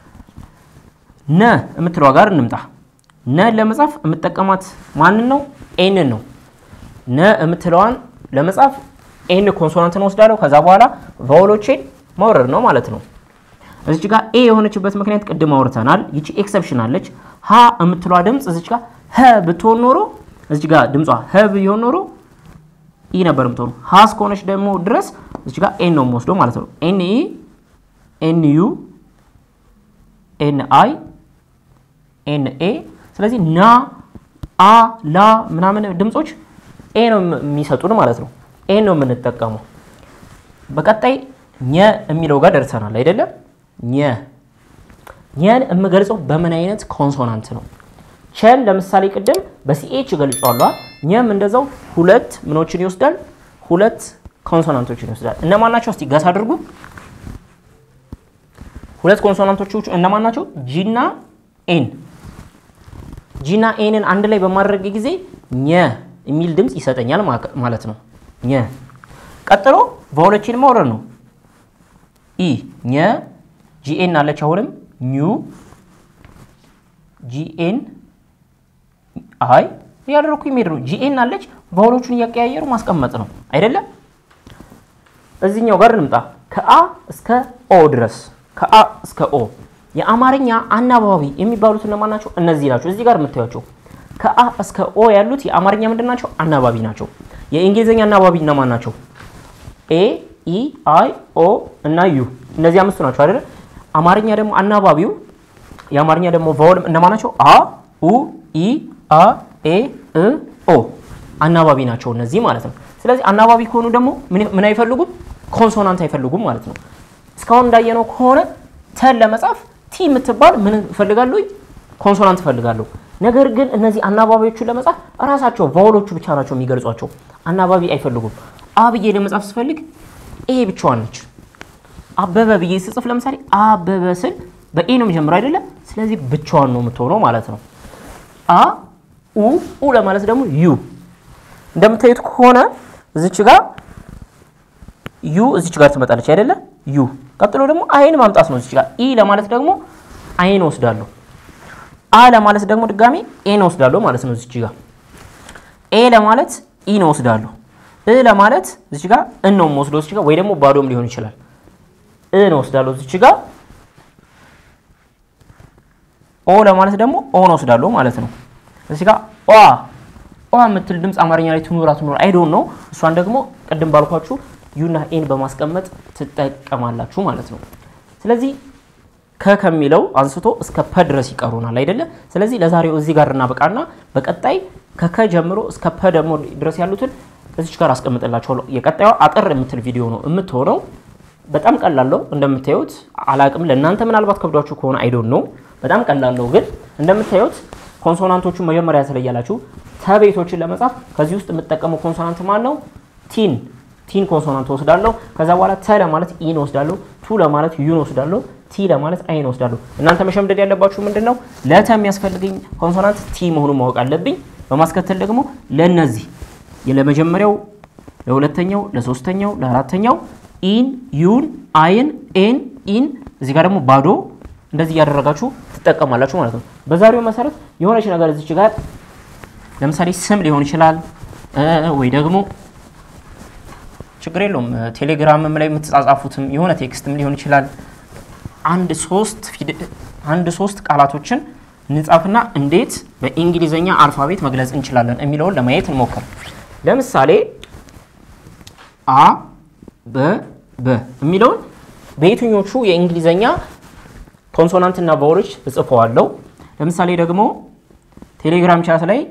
ነ የምትለዋ ጋር እንምጣ። ነ ለመጻፍ የምጠቀማት ማንን ነው? ኤንን ነው። ነ የምትለዋን ለመጻፍ ኤን ኮንሶናንትን ወስዳለሁ። ከዛ በኋላ ቫውሎቼን ማውረድ ነው ማለት ነው። እዚች ጋር ኤ የሆነችበት ምክንያት ቅድም አውርተናል። ይቺ ኤክሰፕሽን አለች። ሀ የምትለዋ ድምፅ እዚች ጋር ሀ ብትሆን ኖሮ እዚች ጋር ድምጿ ሀ ቢሆን ኖሮ ኢ ነበር የምትሆኑ። ሀ እስከሆነች ደግሞ ድረስ እዚች ጋር ኤን ነው የምወስደው ማለት ነው። ኤን ኢ ኤን ዩ ኤን አይ ኤን ኤ። ስለዚህ ና አ ላ ምናምን ድምፆች ኤ ነው የሚሰጡን ማለት ነው። ኤ ነው የምንጠቀመው። በቀጣይ ኘ የሚለው ጋር ደርሰናል አይደለም? ኘ ኘን የምገልጸው በምን አይነት ኮንሶናንት ነው? ቸን ለምሳሌ ቅድም በሲኤች ገልጫዋለሁ። ኘም እንደዛው ሁለት ምኖችን ይወስዳል፣ ሁለት ኮንሶናንቶችን ይወስዳል። እነማን ናቸው? እስቲ ገስ አድርጉ። ሁለት ኮንሶናንቶች እነማን ናቸው? ጂና ኤን። ጂና ኤንን አንድ ላይ በማድረግ ጊዜ ኘ የሚል ድምፅ ይሰጠኛል ማለት ነው። ኘ ቀጥሎ ቫውሎችን ማውረድ ነው። ኢ ኘ ጂኤን አለች። አሁንም ኙ ጂኤን አይ እያደረግኩ የሚሄድ ነው። ጂኤን አለች ቫውሎቹን እያቀያየሩ ማስቀመጥ ነው አይደለም። እዚህኛው ጋር እንምጣ። ከአ እስከ ኦ ድረስ ከአ እስከ ኦ የአማርኛ አናባቢ የሚባሉት እነማን ናቸው? እነዚህ ናቸው። እዚህ ጋር የምታዩቸው ከአ እስከ ኦ ያሉት የአማርኛ ምንድን ናቸው? አናባቢ ናቸው። የእንግሊዝኛ አናባቢ እነማን ናቸው? ኤ ኢ አይ ኦ እና ዩ እነዚህ አምስቱ ናቸው አይደለ? አማርኛ ደግሞ አናባቢው የአማርኛ ደግሞ ቫወል እነማን ናቸው? አ ኡ ኢ አ ኤ እ ኦ አናባቢ ናቸው እነዚህ ማለት ነው። ስለዚህ አናባቢ ከሆኑ ደግሞ ምን አይፈልጉም? ኮንሶናንት አይፈልጉም ማለት ነው። እስካሁን እንዳየነው ከሆነ ተን ለመጻፍ ቲ የምትባል ምን እፈልጋለሁ? ኮንሶናንት እፈልጋለሁ። ነገር ግን እነዚህ አናባቢዎቹን ለመጻፍ እራሳቸው ቫውሎቹ ብቻ ናቸው የሚገልጿቸው። አናባቢ አይፈልጉም። አ ብዬ ለመጻፍ ስፈልግ ኤ ብቻዋን ነች። አበበ ብዬ ስጽፍ ለምሳሌ አበበ ስል በኤ ነው የሚጀምረው አይደለም። ስለዚህ ብቻዋን ነው የምትሆነው ማለት ነው። አ ኡ ኡ ለማለት ደግሞ ዩ እንደምታዩት ከሆነ እዚች ጋር ዩ እዚች ጋር ትመጣለች አይደለ? ዩ ቀጥሎ ደግሞ አይን ማምጣት ነው እዚች ጋር። ኢ ለማለት ደግሞ አይን ወስዳለሁ። አ ለማለት ደግሞ ድጋሜ ኤን ወስዳለሁ ማለት ነው እዚች ጋር። ኤ ለማለት ኢን ወስዳለሁ። እ ለማለት እዚች ጋር እን ነው የምወስደው እዚች ጋር፣ ወይ ደግሞ ባዶም ሊሆን ይችላል። እን ወስዳለሁ እዚች ጋር። ኦ ለማለት ደግሞ ኦን ወስዳለሁ ማለት ነው እዚች ጋር። ኦ ኦ የምትል ድምፅ አማርኛ ላይ ትኑራ ትኑር አይዶን ነው። እሷን ደግሞ ቅድም ባልኳችሁ ዩና ኤን በማስቀመጥ ትጠቀማላችሁ ማለት ነው። ስለዚህ ከ ከሚለው አንስቶ እስከ ፐ ድረስ ይቀሩናል አይደለ? ስለዚህ ለዛሬው እዚህ ጋር እናበቃና በቀጣይ ከከ ጀምሮ እስከ ፐ ደግሞ ድረስ ያሉትን እዚች ጋር አስቀምጥላችኋለሁ። የቀጣዩ አጠር የምትል ቪዲዮ ነው የምትሆነው። በጣም ቀላለው እንደምታዩት። አላቅም ለእናንተ ምናልባት ከብዷችሁ ከሆነ አይዶን ነው። በጣም ቀላለው ግን እንደምታዩት ኮንሶናንቶቹን መጀመሪያ ያስለያላችሁ። ተቤቶችን ለመጻፍ ከዚህ ውስጥ የምጠቀመው ኮንሶናንት ማን ነው? ቲን ቲን ኮንሶናንት ወስዳለሁ። ከዛ በኋላ ተ ለማለት ኢን ወስዳለሁ። ቱ ለማለት ዩን ወስዳለሁ። ቲ ለማለት አይን ወስዳለሁ። እናንተ መሸምደድ ያለባችሁ ምንድን ነው? ለተ የሚያስፈልገኝ ኮንሶናንት ቲ መሆኑን ማወቅ አለብኝ። በማስከተል ደግሞ ለነዚህ ለመጀመሪያው፣ ለሁለተኛው፣ ለሶስተኛው፣ ለአራተኛው ኢን፣ ዩን፣ አይን፣ ኤን፣ ኢን እዚህ ጋር ደግሞ ባዶ እንደዚህ እያደረጋችሁ ትጠቀማላችሁ ማለት ነው። በዛሬው መሰረት የሆነች ነገር እዚች ጋር ለምሳሌ ስም ሊሆን ይችላል ወይ ደግሞ ችግር የለውም ቴሌግራምም ላይ የምትጻጻፉትም የሆነ ቴክስትም ሊሆን ይችላል። አንድ ሶስት አንድ ሶስት ቃላቶችን እንጻፍና እንዴት በእንግሊዘኛ አልፋቤት መግለጽ እንችላለን የሚለውን ለማየት እንሞክር። ለምሳሌ አ በ በ የሚለውን በየትኞቹ የእንግሊዘኛ ኮንሶናንትና ቫውሎች እጽፈዋለሁ። ለምሳሌ ደግሞ ቴሌግራም ቻት ላይ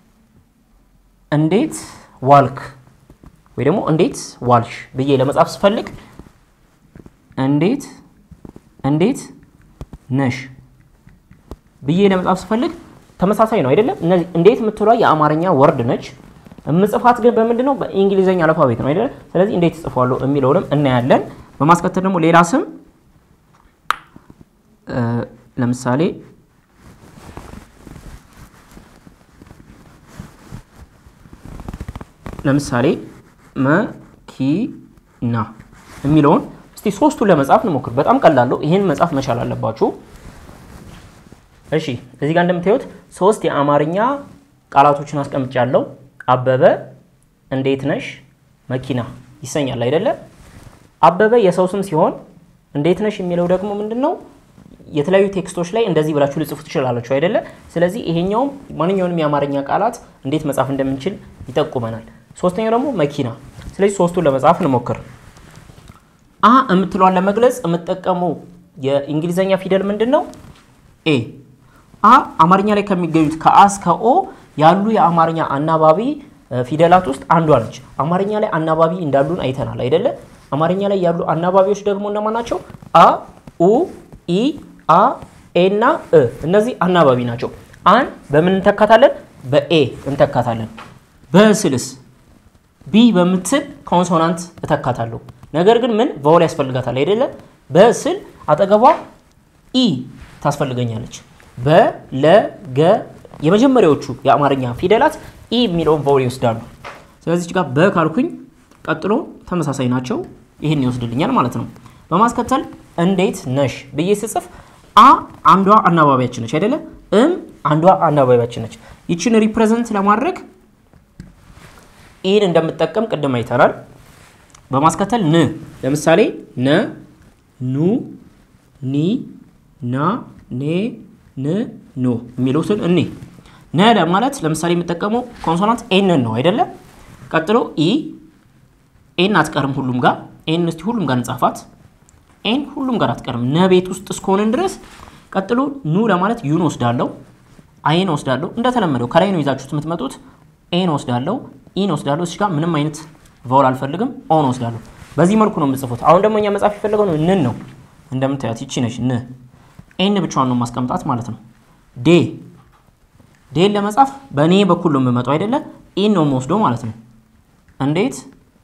እንዴት ዋልክ ወይ ደግሞ እንዴት ዋልሽ ብዬ ለመጻፍ ስፈልግ እንዴት እንዴት ነሽ ብዬ ለመጻፍ ስፈልግ ተመሳሳይ ነው አይደለም። እነዚህ እንዴት የምትሏ የአማርኛ ወርድ ነች። የምጽፋት ግን በምንድን ነው? በእንግሊዝኛ አልፋቤት ነው አይደለም። ስለዚህ እንዴት እጽፏለሁ የሚለውንም እናያለን። በማስከተል ደግሞ ሌላ ስም ለምሳሌ ለምሳሌ መኪና የሚለውን እስቲ ሶስቱን ለመጻፍ እንሞክር። በጣም ቀላለው። ይህን መጻፍ መቻል አለባችሁ። እሺ እዚህ ጋር እንደምታዩት ሶስት የአማርኛ ቃላቶችን አስቀምጫለሁ። አበበ፣ እንዴት ነሽ፣ መኪና ይሰኛል አይደለ? አበበ የሰው ስም ሲሆን እንዴት ነሽ የሚለው ደግሞ ምንድን ነው? የተለያዩ ቴክስቶች ላይ እንደዚህ ብላችሁ ልጽፉ ትችላላችሁ አይደለ? ስለዚህ ይሄኛውም ማንኛውንም የአማርኛ ቃላት እንዴት መጻፍ እንደምንችል ይጠቁመናል። ሶስተኛው ደግሞ መኪና። ስለዚህ ሶስቱን ለመጻፍ እንሞክር። አ የምትለዋን ለመግለጽ የምጠቀመው የእንግሊዘኛ ፊደል ምንድን ነው? ኤ። አ አማርኛ ላይ ከሚገኙት ከአ እስከ ኦ ያሉ የአማርኛ አናባቢ ፊደላት ውስጥ አንዷ ነች። አማርኛ ላይ አናባቢ እንዳሉን አይተናል አይደለ? አማርኛ ላይ ያሉ አናባቢዎች ደግሞ እነማን ናቸው? አ፣ ኡ፣ ኢ፣ አ፣ ኤ እና እ። እነዚህ አናባቢ ናቸው። አን በምን እንተካታለን? በኤ እንተካታለን። በስልስ ቢ በምትል ኮንሶናንት እተካታለሁ። ነገር ግን ምን ቫውል ያስፈልጋታል አይደለ? በስል አጠገቧ ኢ ታስፈልገኛለች። በ ለ ገ የመጀመሪያዎቹ የአማርኛ ፊደላት ኢ የሚለውን ቫውል ይወስዳሉ። ስለዚህ ጋር በ ካልኩኝ ቀጥሎ ተመሳሳይ ናቸው። ይህን ይወስድልኛል ማለት ነው። በማስከተል እንዴት ነሽ ብዬ ስጽፍ አ አንዷ አናባቢያችን ነች አይደለ? እም አንዷ አናባቢያችን ነች። ይችን ሪፕሬዘንት ለማድረግ ኢን እንደምጠቀም ቅድም አይተናል። በማስከተል ን ለምሳሌ ነ፣ ኑ፣ ኒ፣ ና፣ ኔ፣ ን፣ ኑ የሚሉትን እኔ ነ ለማለት ለምሳሌ የምጠቀመው ኮንሶናንት ኤንን ነው አይደለ? ቀጥሎ ኢ ኤን አትቀርም ሁሉም ጋር ኤን እስቲ ሁሉም ጋር እንጻፋት። ኤን ሁሉም ጋር አትቀርም ነ ቤት ውስጥ እስከሆንን ድረስ። ቀጥሎ ኑ ለማለት ዩን ወስዳለሁ፣ አይን ወስዳለሁ። እንደተለመደው ከላይ ነው ይዛችሁት የምትመጡት። ኤን ወስዳለሁ፣ ኢን ወስዳለሁ። እዚህ ጋር ምንም አይነት ቫውል አልፈልግም፣ ኦን ወስዳለሁ። በዚህ መልኩ ነው የምጽፉት። አሁን ደግሞ እኛ መጻፍ የፈለገው ነው ንን ነው። እንደምታያት ይቺ ነች ን። ኤን ብቻዋን ነው ማስቀምጣት ማለት ነው። ዴ ዴን ለመጻፍ በእኔ በኩል ነው የምመጣው አይደለ? ኢን ነው የምወስደው ማለት ነው። እንዴት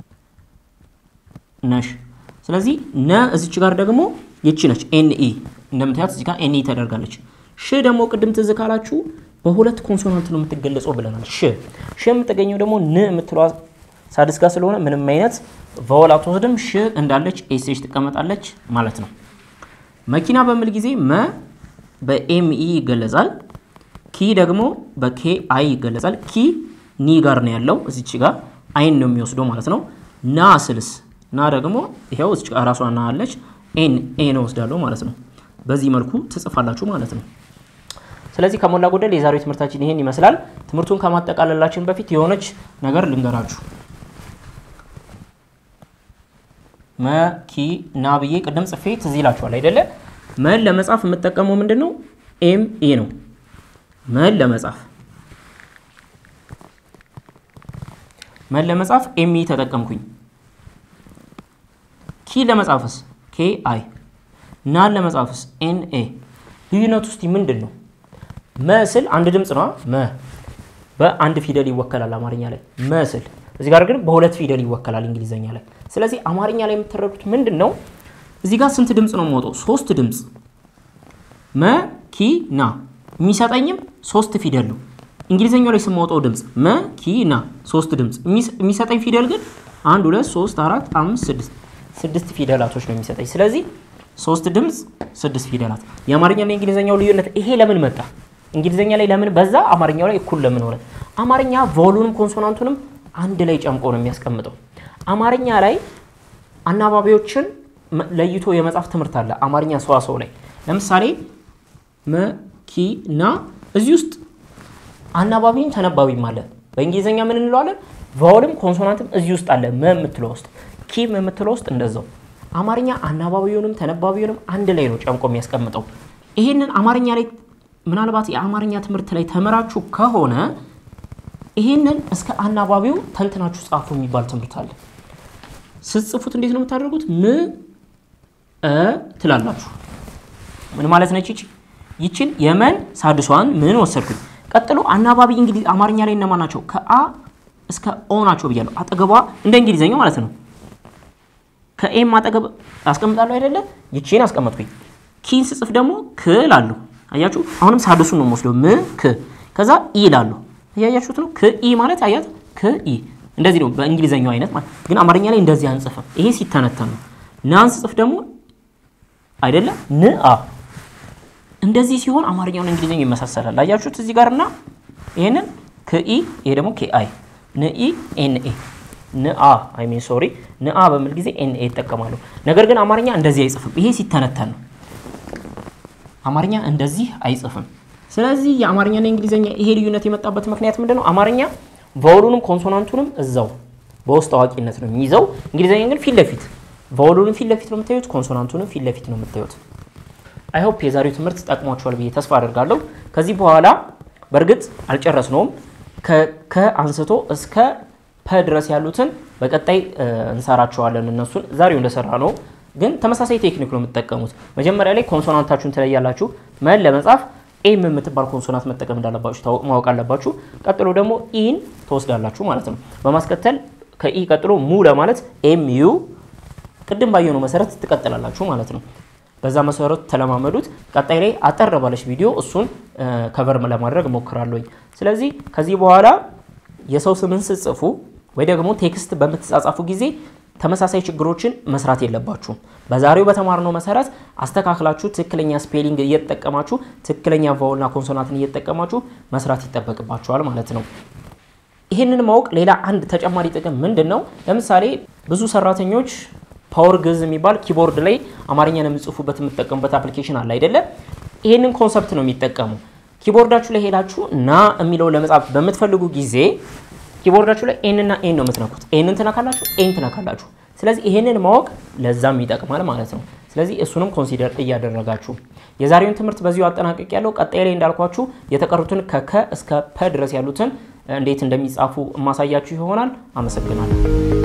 ነሽ። ስለዚህ ነ እዚች ጋር ደግሞ ይቺ ነች ኤን ኢ እንደምታያት እዚህ ጋር ኤን ኢ ተደርጋለች። ሽ ደግሞ ቅድም ትዝ ካላችሁ በሁለት ኮንሶናንት ነው የምትገለጸው ብለናል። ሽ ሽ የምትገኘው ደግሞ ን የምትለዋ ሳድስ ጋር ስለሆነ ምንም አይነት ቫወል አትወስድም። ሽ እንዳለች ኤስች ትቀመጣለች ማለት ነው። መኪና በሚል ጊዜ መ በኤም ኢ ይገለጻል። ኪ ደግሞ በኬ አይ ይገለጻል። ኪ ኒ ጋር ነው ያለው እዚች ጋር አይን ነው የሚወስደው ማለት ነው። ና ስልስ ና ደግሞ ይኸው እዚች ጋር ራሷ ና አለች ኤን ኤን ወስዳለሁ ማለት ነው። በዚህ መልኩ ትጽፋላችሁ ማለት ነው። ስለዚህ ከሞላ ጎደል የዛሬው ትምህርታችን ይሄን ይመስላል። ትምህርቱን ከማጠቃለላችን በፊት የሆነች ነገር ልንገራችሁ። መኪና ብዬ ቅድም ጽፌ ትዝ ይላችኋል አይደለ? መን ለመጻፍ የምጠቀመው ምንድን ነው? ኤም ኤ ነው። መን ለመጻፍ መን ለመጻፍ ኤም ኢ ተጠቀምኩኝ። ኪ ለመጻፍስ ኬ አይ፣ ናን ለመጻፍስ ኤን ኤ። ልዩነቱ ውስጥ ምንድን ነው? መስል አንድ ድምፅ ነው። መ በአንድ ፊደል ይወከላል አማርኛ ላይ መስል። እዚህ ጋር ግን በሁለት ፊደል ይወከላል እንግሊዘኛ ላይ። ስለዚህ አማርኛ ላይ የምትረዱት ምንድን ነው? እዚህ ጋር ስንት ድምፅ ነው የምወጣው? ሶስት ድምፅ መኪና የሚሰጠኝም ሶስት ፊደል ነው። እንግሊዘኛው ላይ ስማወጣው ድምፅ መኪና ሶስት ድምፅ የሚሰጠኝ ፊደል ግን አንድ ሁለት ሶስት አራት አምስት ስድስት ስድስት ፊደላቶች ነው የሚሰጠኝ። ስለዚህ ሶስት ድምፅ ስድስት ፊደላት። የአማርኛና የእንግሊዝኛው ልዩነት ይሄ ለምን መጣ? እንግሊዝኛ ላይ ለምን በዛ? አማርኛው ላይ እኩል ለምን ሆነ? አማርኛ ቮሉንም ኮንሶናንቱንም አንድ ላይ ጨምቆ ነው የሚያስቀምጠው። አማርኛ ላይ አናባቢዎችን ለይቶ የመጻፍ ትምህርት አለ። አማርኛ ሰዋሰው ላይ ለምሳሌ መኪና እዚህ ውስጥ አናባቢም ተነባቢም አለ። በእንግሊዝኛ ምን እንለዋለን? ቫውልም ኮንሶናንትም እዚህ ውስጥ አለ። መ የምትለው ውስጥ ኪም የምትለው ውስጥ እንደዛው። አማርኛ አናባቢውንም ተነባቢውንም አንድ ላይ ነው ጨምቆ የሚያስቀምጠው። ይሄንን አማርኛ ላይ ምናልባት የአማርኛ ትምህርት ላይ ተምራችሁ ከሆነ ይሄንን እስከ አናባቢው ተንትናችሁ ጻፉ የሚባል ትምህርት አለ። ስትጽፉት እንዴት ነው የምታደርጉት? ም እ ትላላችሁ። ምን ማለት ነች ይቺ? ይችን የመን ሳድሷን ምን ወሰድኩኝ። ቀጥሎ አናባቢ እንግሊዝ አማርኛ ላይ እነማን ናቸው? ከአ እስከ ኦ ናቸው ብያለሁ። አጠገቧ እንደ እንግሊዘኛው ማለት ነው። ከኤም አጠገብ አስቀምጣለሁ አይደለ? ይቺን አስቀመጥኩኝ። ኪን ስጽፍ ደግሞ ክ ላለሁ አያችሁ። አሁንም ሳድሱን ነው የምወስደው። ም ክ ከዛ ኢ ላለሁ እያያችሁት ነው። ክ ኢ ማለት አያት ክ ኢ እንደዚህ ነው በእንግሊዘኛው አይነት ማለት ግን አማርኛ ላይ እንደዚህ አንጽፍም። ይሄ ሲተነተን ነው። ናን ስጽፍ ደግሞ አይደለ ን አ እንደዚህ ሲሆን አማርኛውን እንግሊዝኛ ይመሳሰላል። አያችሁት እዚህ ጋር እና ይሄንን ክኢ ይሄ ደግሞ ኬአይ ንኢ ኤንኤ ንአ አይ ሚን ሶሪ ንአ በሚል ጊዜ ኤንኤ ይጠቀማሉ። ነገር ግን አማርኛ እንደዚህ አይጽፍም። ይሄ ሲተነተን ነው። አማርኛ እንደዚህ አይጽፍም። ስለዚህ የአማርኛና የእንግሊዝኛ ይሄ ልዩነት የመጣበት ምክንያት ምንድን ነው? አማርኛ ቫውሉንም ኮንሶናንቱንም እዛው በውስጥ አዋቂነት ነው የሚይዘው። እንግሊዝኛ ግን ፊት ለፊት ቫውሉንም ፊት ለፊት ነው የምታዩት፣ ኮንሶናንቱንም ፊት ለፊት ነው የምታዩት። አይ ሆፕ የዛሬው ትምህርት ጠቅሟችኋል ብዬ ተስፋ አደርጋለሁ። ከዚህ በኋላ በእርግጥ አልጨረስነውም። ከአንስቶ እስከ ፐ ድረስ ያሉትን በቀጣይ እንሰራቸዋለን። እነሱን ዛሬው እንደሰራ ነው፣ ግን ተመሳሳይ ቴክኒክ ነው የምትጠቀሙት። መጀመሪያ ላይ ኮንሶናንታችሁን ትለያላችሁ። መን ለመጻፍ ኤም የምትባል ኮንሶናንት መጠቀም እንዳለባችሁ ማወቅ አለባችሁ። ቀጥሎ ደግሞ ኢን ትወስዳላችሁ ማለት ነው። በማስከተል ከኢ ቀጥሎ ሙ ለማለት ኤም ዩ ቅድም ባየነው መሰረት ትቀጥላላችሁ ማለት ነው። በዛ መሰረት ተለማመዱት። ቀጣይ ላይ አጠር ባለች ቪዲዮ እሱን ከቨር ለማድረግ እሞክራለሁኝ። ስለዚህ ከዚህ በኋላ የሰው ስምን ስትጽፉ ወይ ደግሞ ቴክስት በምትጻጻፉ ጊዜ ተመሳሳይ ችግሮችን መስራት የለባችሁም። በዛሬው በተማርነው መሰረት አስተካክላችሁ ትክክለኛ ስፔሊንግ እየተጠቀማችሁ ትክክለኛ ቫውልና ኮንሶናንትን እየተጠቀማችሁ መስራት ይጠበቅባችኋል ማለት ነው። ይህንን ማወቅ ሌላ አንድ ተጨማሪ ጥቅም ምንድን ነው? ለምሳሌ ብዙ ሰራተኞች ፓወር ግዕዝ የሚባል ኪቦርድ ላይ አማርኛን የምጽፉበት የምትጠቀሙበት አፕሊኬሽን አለ አይደለ? ይህንን ኮንሰፕት ነው የሚጠቀሙ። ኪቦርዳችሁ ላይ ሄዳችሁ ና የሚለው ለመጻፍ በምትፈልጉ ጊዜ ኪቦርዳችሁ ላይ ኤን እና ኤን ነው የምትነኩት። ኤንን ትነካላችሁ፣ ኤን ትነካላችሁ። ስለዚህ ይህንን ማወቅ ለዛም ይጠቅማል ማለት ነው። ስለዚህ እሱንም ኮንሲደር እያደረጋችሁ የዛሬውን ትምህርት በዚሁ አጠናቀቅ ያለው ቀጣይ ላይ እንዳልኳችሁ የተቀሩትን ከከ እስከ ፐ ድረስ ያሉትን እንዴት እንደሚጻፉ የማሳያችሁ ይሆናል። አመሰግናለሁ።